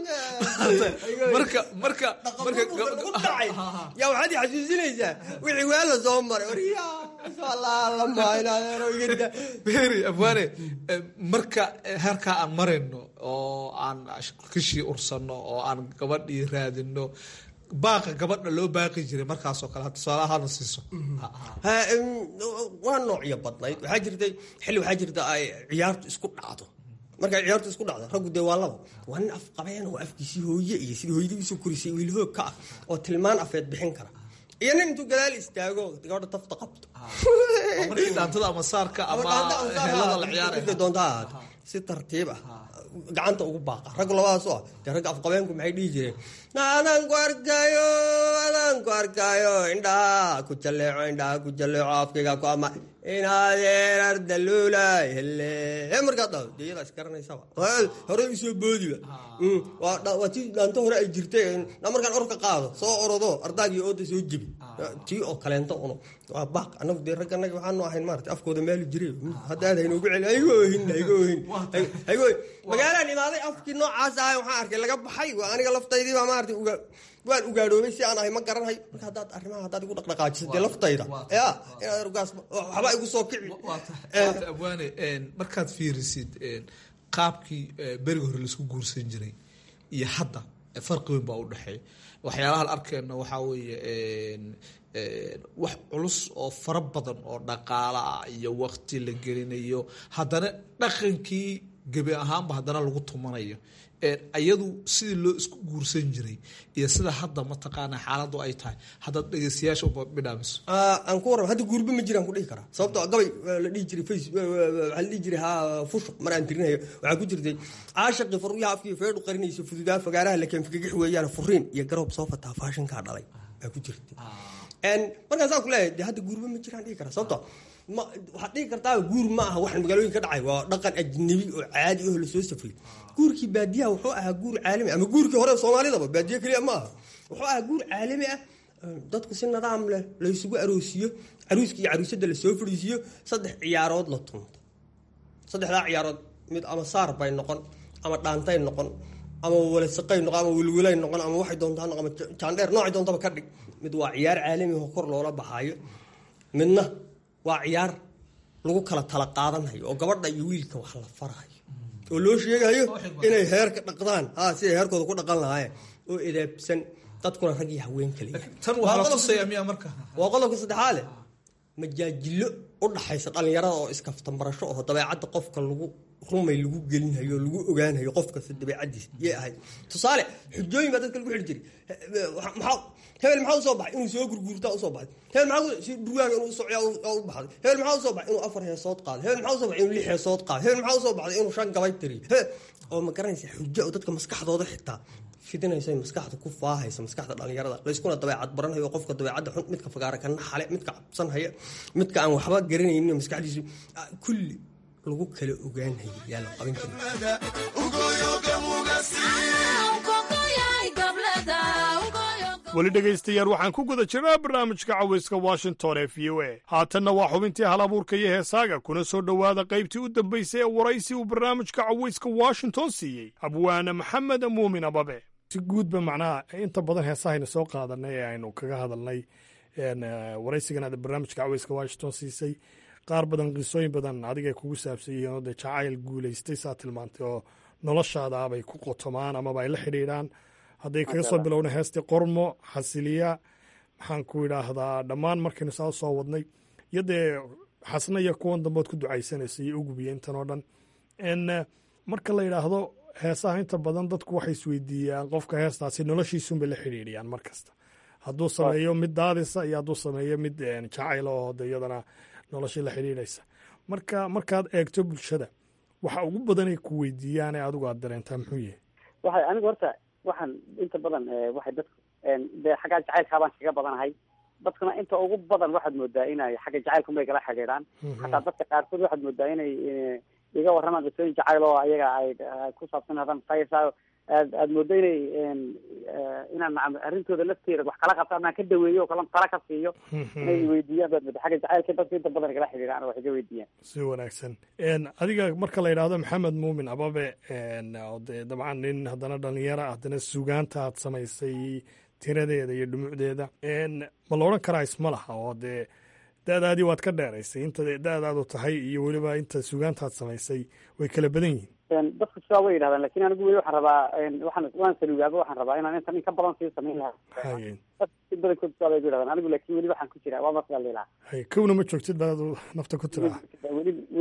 Speaker 14: marka marka marka
Speaker 12: ku dhacay yaa waxaad i xasuusinaysaa wixii waa la soo maray waryaa alla allama inaad igada
Speaker 14: beri abwaane marka heerkaa aan marayno oo aan kishii ursano oo aan gabadhii raadino baaqa gabadha loo baaqi jiray markaasoo kale tusaalahaana siiso
Speaker 12: waa noocyo badnayd waxaa jirtay xilli waxaa jirta ay ciyaartu isku dhacdo markay ciyaartu isku dhacdo raggu dee waa laba waa nin af qabeen oo afkiisii hooye iyo sidii hooyadii usoo korisay wiilhoog ka ah oo tilmaan afeed bixin kara iyo nin intuu gadaal istaago gabadha tafta qabto
Speaker 14: markii dhaantada ama saarka ama helada la ciyaaraya
Speaker 12: doonta ha ahaato si tartiib ah gacanta ugu baaqa raggu labadaas oo ah dee ragga afqabeenku maxay dhihi jireen adaan ku arkaayo adaan ku arkaayo indhaha ku jalleeco indhaha ku jalleeco afkayga ku ama inaadeen ardaluulay hele markaa dha dee iyadaa isgaranaysaba hore usoo boodiba waa tii dhaanto hore ay jirtay na markaan orka qaado soo orodo ardaagii ooda soo jebi tii oo kaleento uno waa baaq anagu dee ragga anaga waxaanu ahayn maarata afkooda maali jiray hadda aad haynoogu celi haygo ohin haygo ohin haygo ohin magaalaan imaaday afkii noocaas ahay waxaan arkay laga baxay waa aniga laftaydii baa maarata uga waan ugaadhoobay si aan ahay ma garanhay marka haddaad arrimaha haddaad igu dhaqdhaqaajiso dee laftayda ya inaad rugaas waxba igu soo kici
Speaker 14: abwaane markaad fiirisid qaabkii beriga hore laisku guursan jiray iyo hadda farqi weyn baa u dhexeeya waxyaalaha la arkeyno waxaa weeye wax culus oo fara badan oo dhaqaala ah iyo wakti la gelinayo haddana dhaqankii gebi ahaanba haddana lagu tumanayo iyadu sidii loo isku guursan jiray iyo sida hadda mataqaana xaaladu ay tahay haddaad dhegeystayaasha bidhaamiso
Speaker 12: aan ku warrama hadda guurba ma jiraan ku dhihi karaa sababtoo gabay la dhihi jiray face waxaa la dhihi jiray ha fusho mar aan tirinayo waxaa ku jirtay caashaqi faruyaha afkii feedhu qarinayso fududaa fagaaraha la keenfigagix weeyaan furiin iyo garoob soo fataa faashinkaa dhalay baa ku jirtay markaasaan ku leeyahay dee hadda guurba ma jiraan dhihi karaa sababtoo ma waxaad dhihi kartaa guur ma aha waxaan magaalooyin ka dhacay waa dhaqan ajnabi oo caadi oo lasoo safriyay guurkii baadiyaha wuxuu ahaa guur caalami ama guurkii hore soomaalidaba baadiye keliya ma aha wuxuu ahaa guur caalami ah dadku si nidaam leh laysugu aroosiyo caruuskii iyo caruusada lasoo fadhiisiyo saddex ciyaarood la tunto saddexdaa ciyaarood mid ama saar bay noqon ama dhaantay noqon ama walasaqay noqon ama wilwilay noqon ama waxay doontaa noqon ama jaandheer noocay doontaba ka dhig mid waa ciyaar caalami oo kor loola baxaayo midna waa ciyaar lagu kala tala qaadanayo oo gabadha iyo wiilka wax la farayo oo loo sheegayo inay heerka dhaqdaan ha siday heerkooda ku dhaqan lahaayeen oo edaabsan dadkuna rag iyo haween kale waa qodobka saddexaade majaajilo u dhaxaysa dhallinyarada oo iskaftambarasho oo dabeecadda qofka lagu rumay lagu gelinayo lagu ogaanayo qof kasta dabeecadiisa yay ahayd tusaale xujooyin baa dadka lagu xidhi jiray hebel maxaa usoo baxay inuu soo gurguurtaa usoo baxay hebel maxaa si durwaaga inuu socyaa u baxday hebel maxaa usoo baxay inuu afar heesood qaado hebel maxaa usoo baxay inuu lix heesood qaado hebel maxaa usoo baxday inuu shan gabay tiriyo oo ma garanaysa xujo oo dadka maskaxdooda xitaa fidinaysa maskaxda ku faahaysa maskaxda dhallinyarada layskuna dabeecad baranhayo qofka dabeecadda xun midka fagaara ka naxale midka cabsanhaya midka aan waxba garanaynin maskaxdiisu kulli lagu kala ogaanhayo yaa la qaban
Speaker 10: weli dhegaystayaal waxaan ku guda jirnaa barnaamijka cawayska washington ee v o a haatanna waa xubintii hal abuurka iyo heesaaga kuna soo dhowaada qaybtii u dambaysay ee waraysi uu barnaamijka cawayska washington siiyey abwaane maxamed muumin ababe si guudba macnaha inta badan heesahayna soo qaadanay ee aynu kaga hadalnay waraysigan aad barnaamijka cawayska washington siisay qaar badan qisooyin badan adigay kugu saabsan yihiin oo dee jacayl guulaystay saa tilmaantay oo noloshaada abay ku qotomaan amaba ay la xidhiidhaan hadday kaga soo bilowna heestii qormo xasiliya maxaan ku idhaahdaa dhammaan markaynu saa soo wadnay iyo dee xasna iyo kuwan dambood ku ducaysanaysa iyo ugubiya intan oo dhan n marka la yidhaahdo heesaha inta badan dadku waxay isweydiiyaan qofka heestaasi noloshiisunbay la xidhiidhiyaan mar kasta hadduu sameeyo mid daadisa iyo hadduu sameeyo mid jacayl oo de iyadana noloshii la xidhiidhaysa marka markaad eegto bulshada waxa ugu badanay ku weydiiyaan ee adigu aad dareentaa muxuu yahay
Speaker 13: waxay anigu horta waxaan inta badan waxay dadku dee xaggaa jacaylkaa baan kaga badanahay dadkuna inta ugu badan waxaad moodaa inay xagga jacaylkumay kala xidhiidhaan xataa dadka qaarkood waxaad moodaa inay iga warramaan qisooyin jacayl oo ayaga ay ku saabsan hadan faysa aad aad moodo inay inaan arrintooda lafteeda wax kala qabto amaan ka daweeyo oo kala tala ka siiyo inay weydiiyaan baad mooda xagga jacaylka dadka inta badan kala xidhiidhaan wax iga weydiiyaan
Speaker 10: si wanaagsan adiga marka la yidhaahdo maxamed muumin ababe oo dee dabcan nin haddana dhalinyaro ah haddana sugaanta aad samaysay tiradeeda iyo dhumucdeeda ma la odhan karaa isma laha oo dee da-daadii waad ka dheeraysay inta da-daadu tahay iyo weliba inta sugaantaad samaysay way kala badan yihiin
Speaker 13: dadku sidaa way yidhahdaan lakin anigu weli waxaan rabaa waxaan waan salugaaba waxaan rabaa inaan intan in ka badan sii samayn lahaa si badankood sidaa bay ku yidhahdaan anigu laakin weli waxaan ku jiraa waa markaa lilaha
Speaker 10: hay kowna ma joogtid baad nafta ku tiraa
Speaker 13: weli weli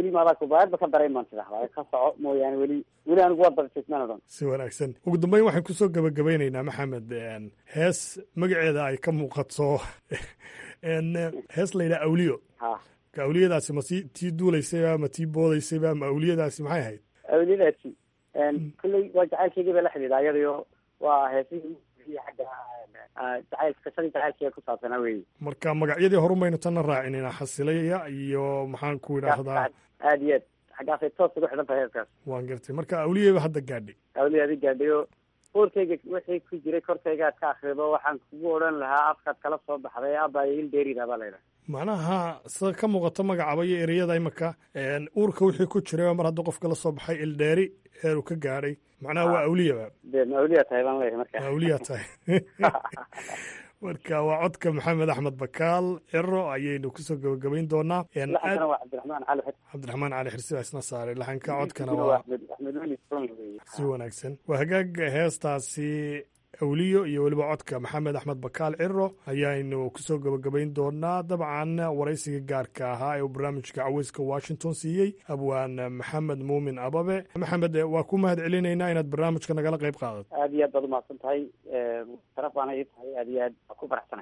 Speaker 13: yimaada kubaayadba ka daray maan tidahdaa ka soco mooyaane weli weli anigu waa barjismaan odhan
Speaker 10: si wanaagsan ugu dambeyn waxaan kusoo gabagabeynaynaa maxamed hees magaceeda ay ka muuqato hees la yidhaha awliyo
Speaker 13: ha
Speaker 10: ka awliyadaasi ma si tii duulaysayba ma tii boodaysayba ma awliyadaasi maxay ahayd
Speaker 13: awliyadaasi kolley waa jacaylkeygii bay la xidhiidha iyadayo waa heesihii xagga jacayl qisadii jacaylkeega ku saabsanaa weyi
Speaker 10: marka magacyadii horumaynu tanna raacinina xasilaya iyo maxaan ku idhaahdaa
Speaker 13: aad iyo aad xaggaasay toos ugu xidhan tahay heeskaas
Speaker 10: waan gartay marka awliyaba hadda gaadhay
Speaker 13: awliyaadi gaadhayo boorkayga wixii ku jiray korkayga aad ka akrido waxaan kugu odhan lahaa afkaad kala soo baxday abaayo il dheerida baa laydhaha
Speaker 10: macnaha sida ka muuqato magacaba iyo ereyada imika uurka wixii ku jiray mar hadduu qofka la soo baxay ildheeri heeruu ka gaadhay macnaha waa awliyaba
Speaker 13: de ma awliya tahay baan leeyahay marka
Speaker 10: awliya tahay marka waa codka maxamed axmed bakaal ciro ayaynu kusoo gabagabayn doonaa
Speaker 13: laxankana waa cabdiraxmaan cali xid
Speaker 10: cabdiraxmaan cali xirsi baa isna saaray laxanka codkana waa
Speaker 13: axmed weli
Speaker 10: si wanaagsan waa hagaag heestaasi awliyo iyo weliba codka maxamed axmed bakaal ciro ayaaynu kusoo gabagabayn doonaa dabcan waraysiga gaarka ahaa ee uu barnaamijka caweyska washington siiyey abwaan maxamed muumin ababe maxamed waa ku mahad celinaynaa inaad barnaamijka nagala qayb qaadato
Speaker 13: aad iyo aad baad umahadsan tahay sharaf baana ii tahay aad iyo aad waa ku faraxsanay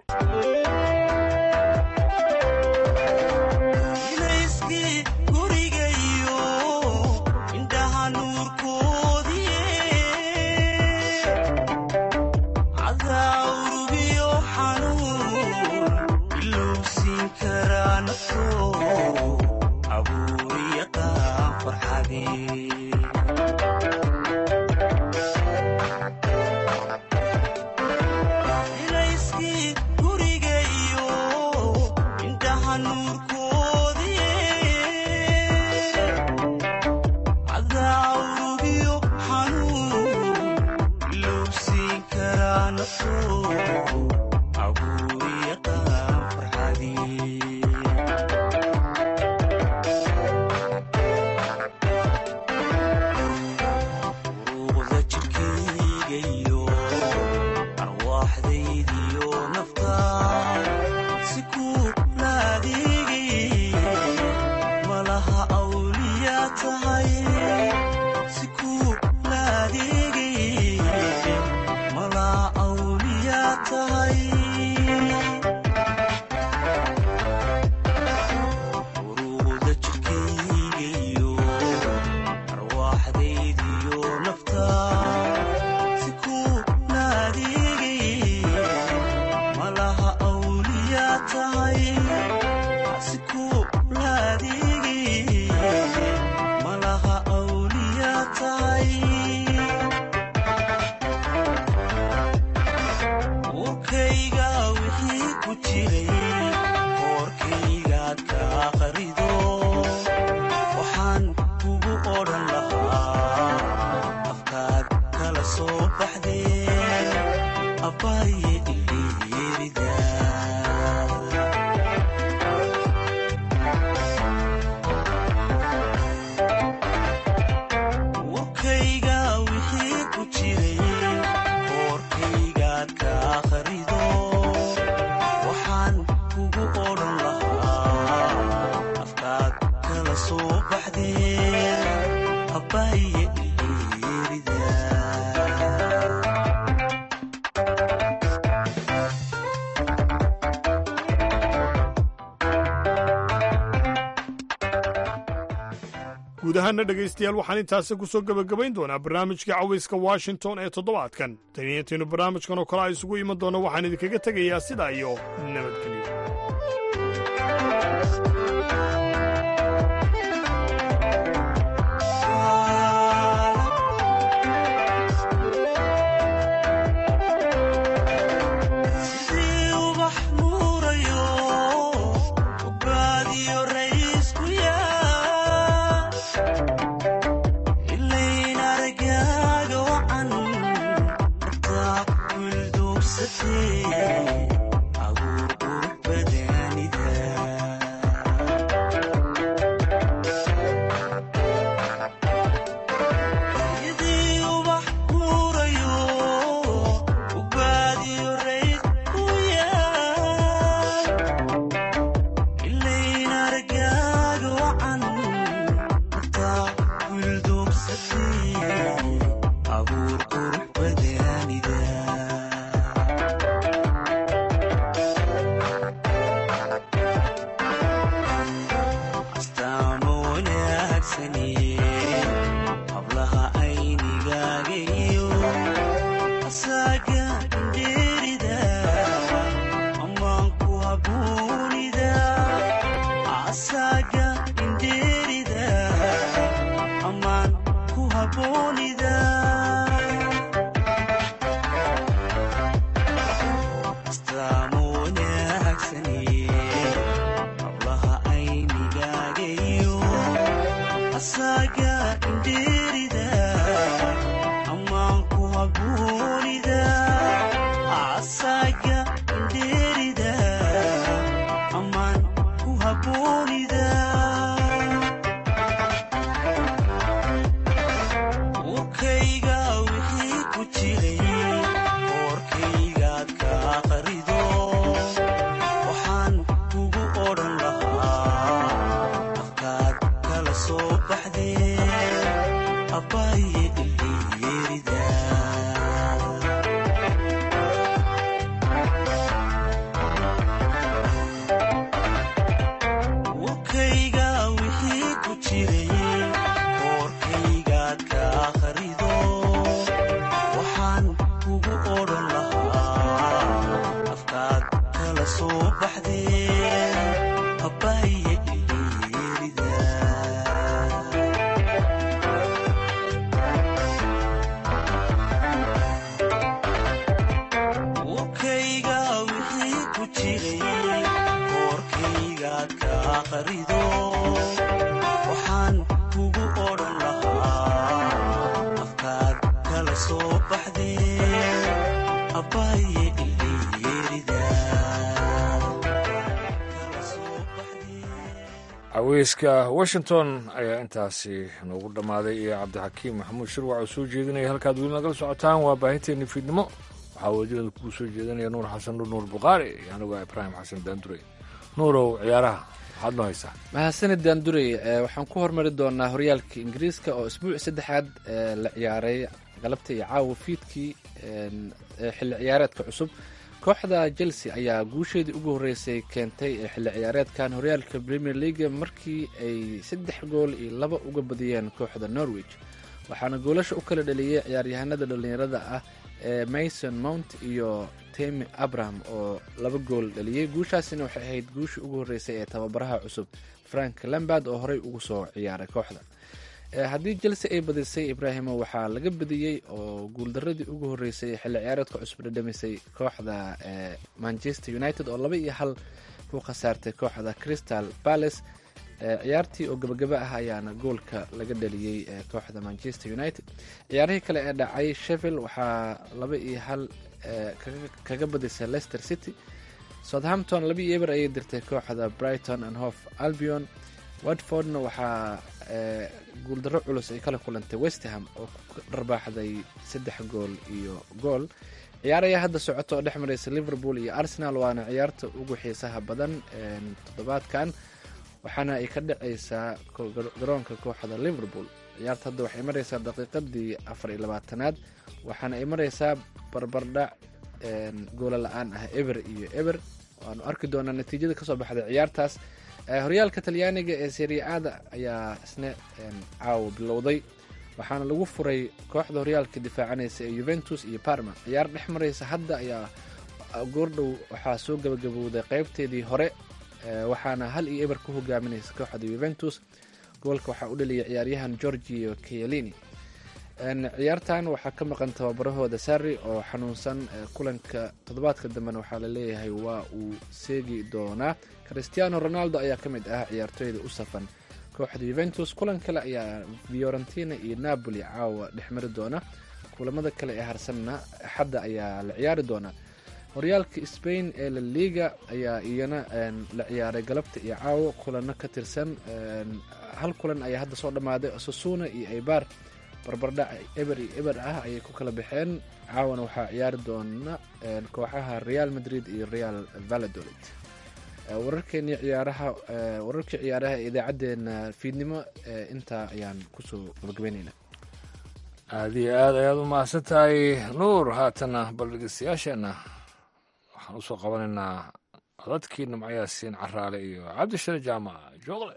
Speaker 10: guud ahaana dhegaystayaal waxaan intaasi ku soo gebagabayn doonaa barnaamijka cawayska washington ee toddobaadkan taniyantiinu barnaamijkan oo kale a isugu iman doona waxaan idinkaga tegayaa sidaa iyo nabadgelyo
Speaker 15: haboonida astaamo wanaagsani hablaha aynigaagayo asaaga indheerida ammaanku haboonida asaaga indheerida ammaan ku haboonida warkayga wixii ku jiray warkaygaad ka qarido waxaan kugu odhan lahaa afkaad kala soo baxdee abbaaye ilyeerida warkayga wixii ku jiray warkaygaad ka qarido waxaan kugu odhan lahaa afkaad kala soo baxdee abbaaye ilyeerida warkayga wixii ku jiray warkaygaad ka qarido waxaan kugu odhan lahaa afkaad kala soo baxdee abbaaye ilyeerida
Speaker 2: caweyska washington ayaa intaasi noogu dhammaaday iyo cabdixakiim maxamuud shirwac oo soo jeedinaya halkaad weli nagala socotaan waa baahinteeni fiidnimo waxaa wajirada kugu soo jeedinaya nuur xasan nur nuur buqaari iyo anigu ibraahim xasan daandure nuurow ciyaaraha maxaad noo haysaa
Speaker 1: mahadsanid daandurey waxaan ku hormari doonaa horyaalka ingiriiska oo isbuuci saddexaad la ciyaaray galabta iyo caawa fiidkii xilli ciyaareedka cusub kooxda chelsea ayaa guusheedii ugu horreysay keentay ee xilli ciyaareedkan horyaalka premier leaga markii ay saddex gool iyo laba uga badiyeen kooxda norwich waxaana goolasha u kala dhaliyey ciyaaryahanada dhallinyarada ah ee mason mount iyo temi abraham oo laba gool dhaliyey guushaasina waxay ahayd guushii ugu horreysay ee tababaraha cusub frank lambard oo horey ugu soo ciyaaray kooxda haddii chelsea ay badisay ibraahimo waxaa laga badiyey oo guuldaradii ugu horreysay xilli ciyaareedka cusub dhadhamisay kooxda manchester united oo laba iyo hal ku khasaartay kooxda crystal palace ciyaartii oo gabagaba ah ayaana goolka laga dhaliyey kooxda manchester united ciyaarihii kale ee dhacay sheville waxaa laba iyo hal kaga badisay leicester city southampton laba iyo eber ayay dirtay kooxda brighton and hof albion watfordna waxaa guuldaro culus ay kala kulantay westerham oo ku dharbaaxday saddex gool iyo gool ciyaar ayaa hadda socoto oo dhex maraysa liverpool iyo arsenal waana ciyaarta ugu xiisaha badan toddobaadkan waxaana ay ka dhacaysaa garoonka kooxda liverpool ciyaarta hadda waxay maraysaa daqiiqadii afar iyo labaatanaad waxaana ay maraysaa barbardhac goola la-aan ah eber iyo eber waanu arki doonaa natiijada kasoo baxday ciyaartaas horyaalka talyaaniga ee seriaada ayaa isna caawa bilowday waxaana lagu furay kooxda horyaalka difaacanaysa ee yuventus iyo parma ciyaar dhex maraysa hadda ayaa goordhow waxaa soo gabagabowday qeybteedii hore waxaana hal iyo eber ku hogaaminaysa kooxda yuventus goolka waxaa u dhaliyay ciyaaryahan georgio kayalini ciyaartan waxaa ka maqan tababarahooda sarri oo xanuunsan kulanka toddobaadka dambena waxaa laleeyahay waa uu seegi doonaa christiano ronaldo ayaa ka mid ah ciyaartooyda u safan kooxda yuventus kulan kale ayaa fiorentina iyo napoli caawa dhexmari doona kulamada kale ee harsanna axadda ayaa la ciyaari doonaa horyaalka spain ee la liga ayaa iyana la ciyaaray galabta iyo caawo kulano ka tirsan hal kulan ayaa hadda soo dhammaaday sasuna iyo aybar barbardhac eber iyo eber ah ayay ku kala baxeen caawana waxaa ciyaari doona kooxaha real madrid iyo real valladolid wararkeenii ciyaaraha wararkii ciyaaraha ee idaacaddeenna fiidnimo intaa ayaan kusoo gabagabeynayna
Speaker 2: aada iyo aad ayaad u mahadsan tahay nuur haatana bal dhegeystayaasheenna waxaan usoo qabanaynaa codadkii nimcayaasiin caraale iyo cabdishare jaamac joogle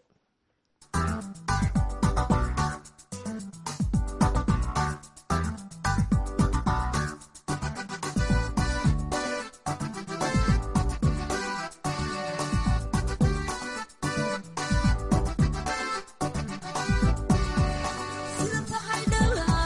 Speaker 16: sida tahay dhalaal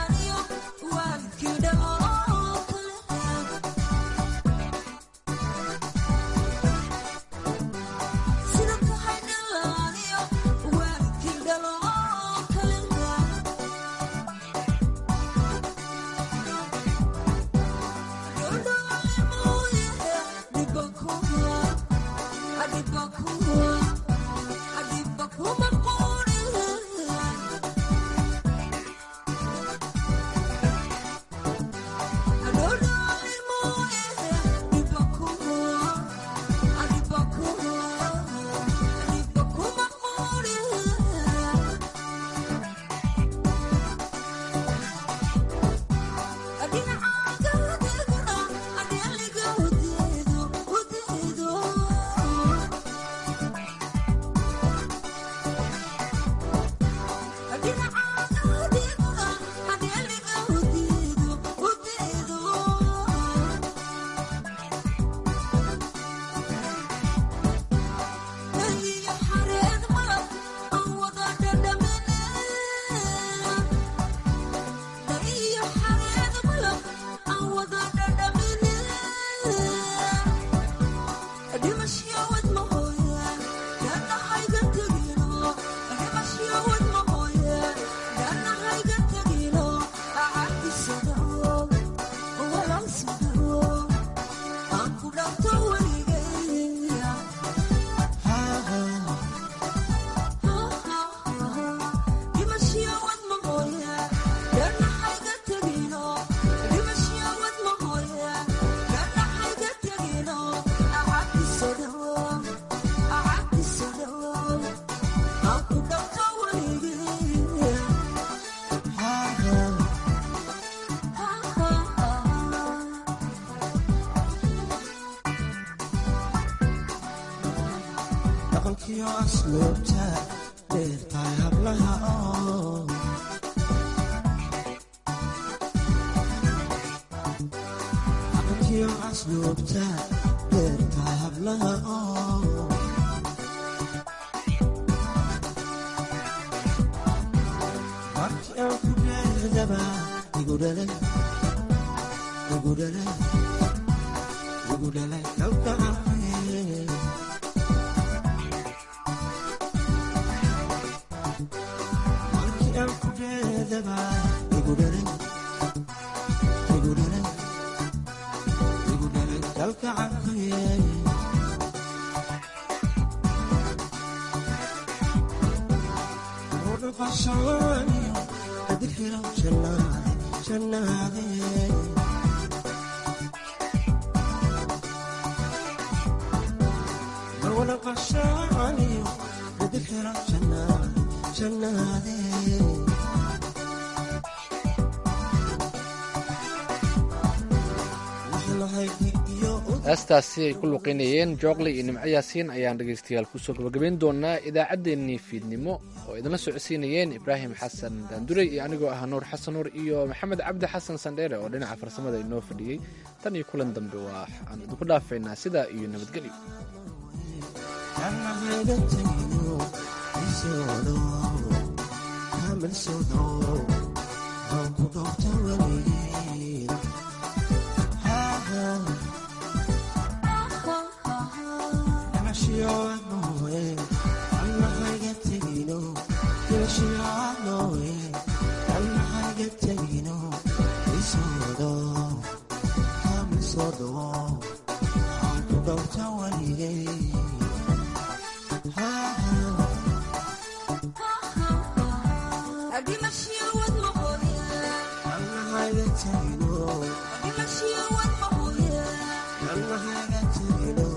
Speaker 1: heestaasi ay ku luqeynayeen jooqle iyo nimco yaasiin ayaan dhegaystayaal kusoo gabagabayn doonaa idaacaddeenii fiidnimo oo idinla socodsiinayeen ibraahim xasan daandurey iyo anigoo ah nuur xasan nuur iyo maxamed cabdi xasan sandheere oo dhinaca farsamada inoo fadhiyey tan iyo kulan dambe waa aan idinku dhaafaynaa sidaa iyo nabadgelyo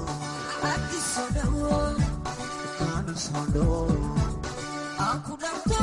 Speaker 16: Aku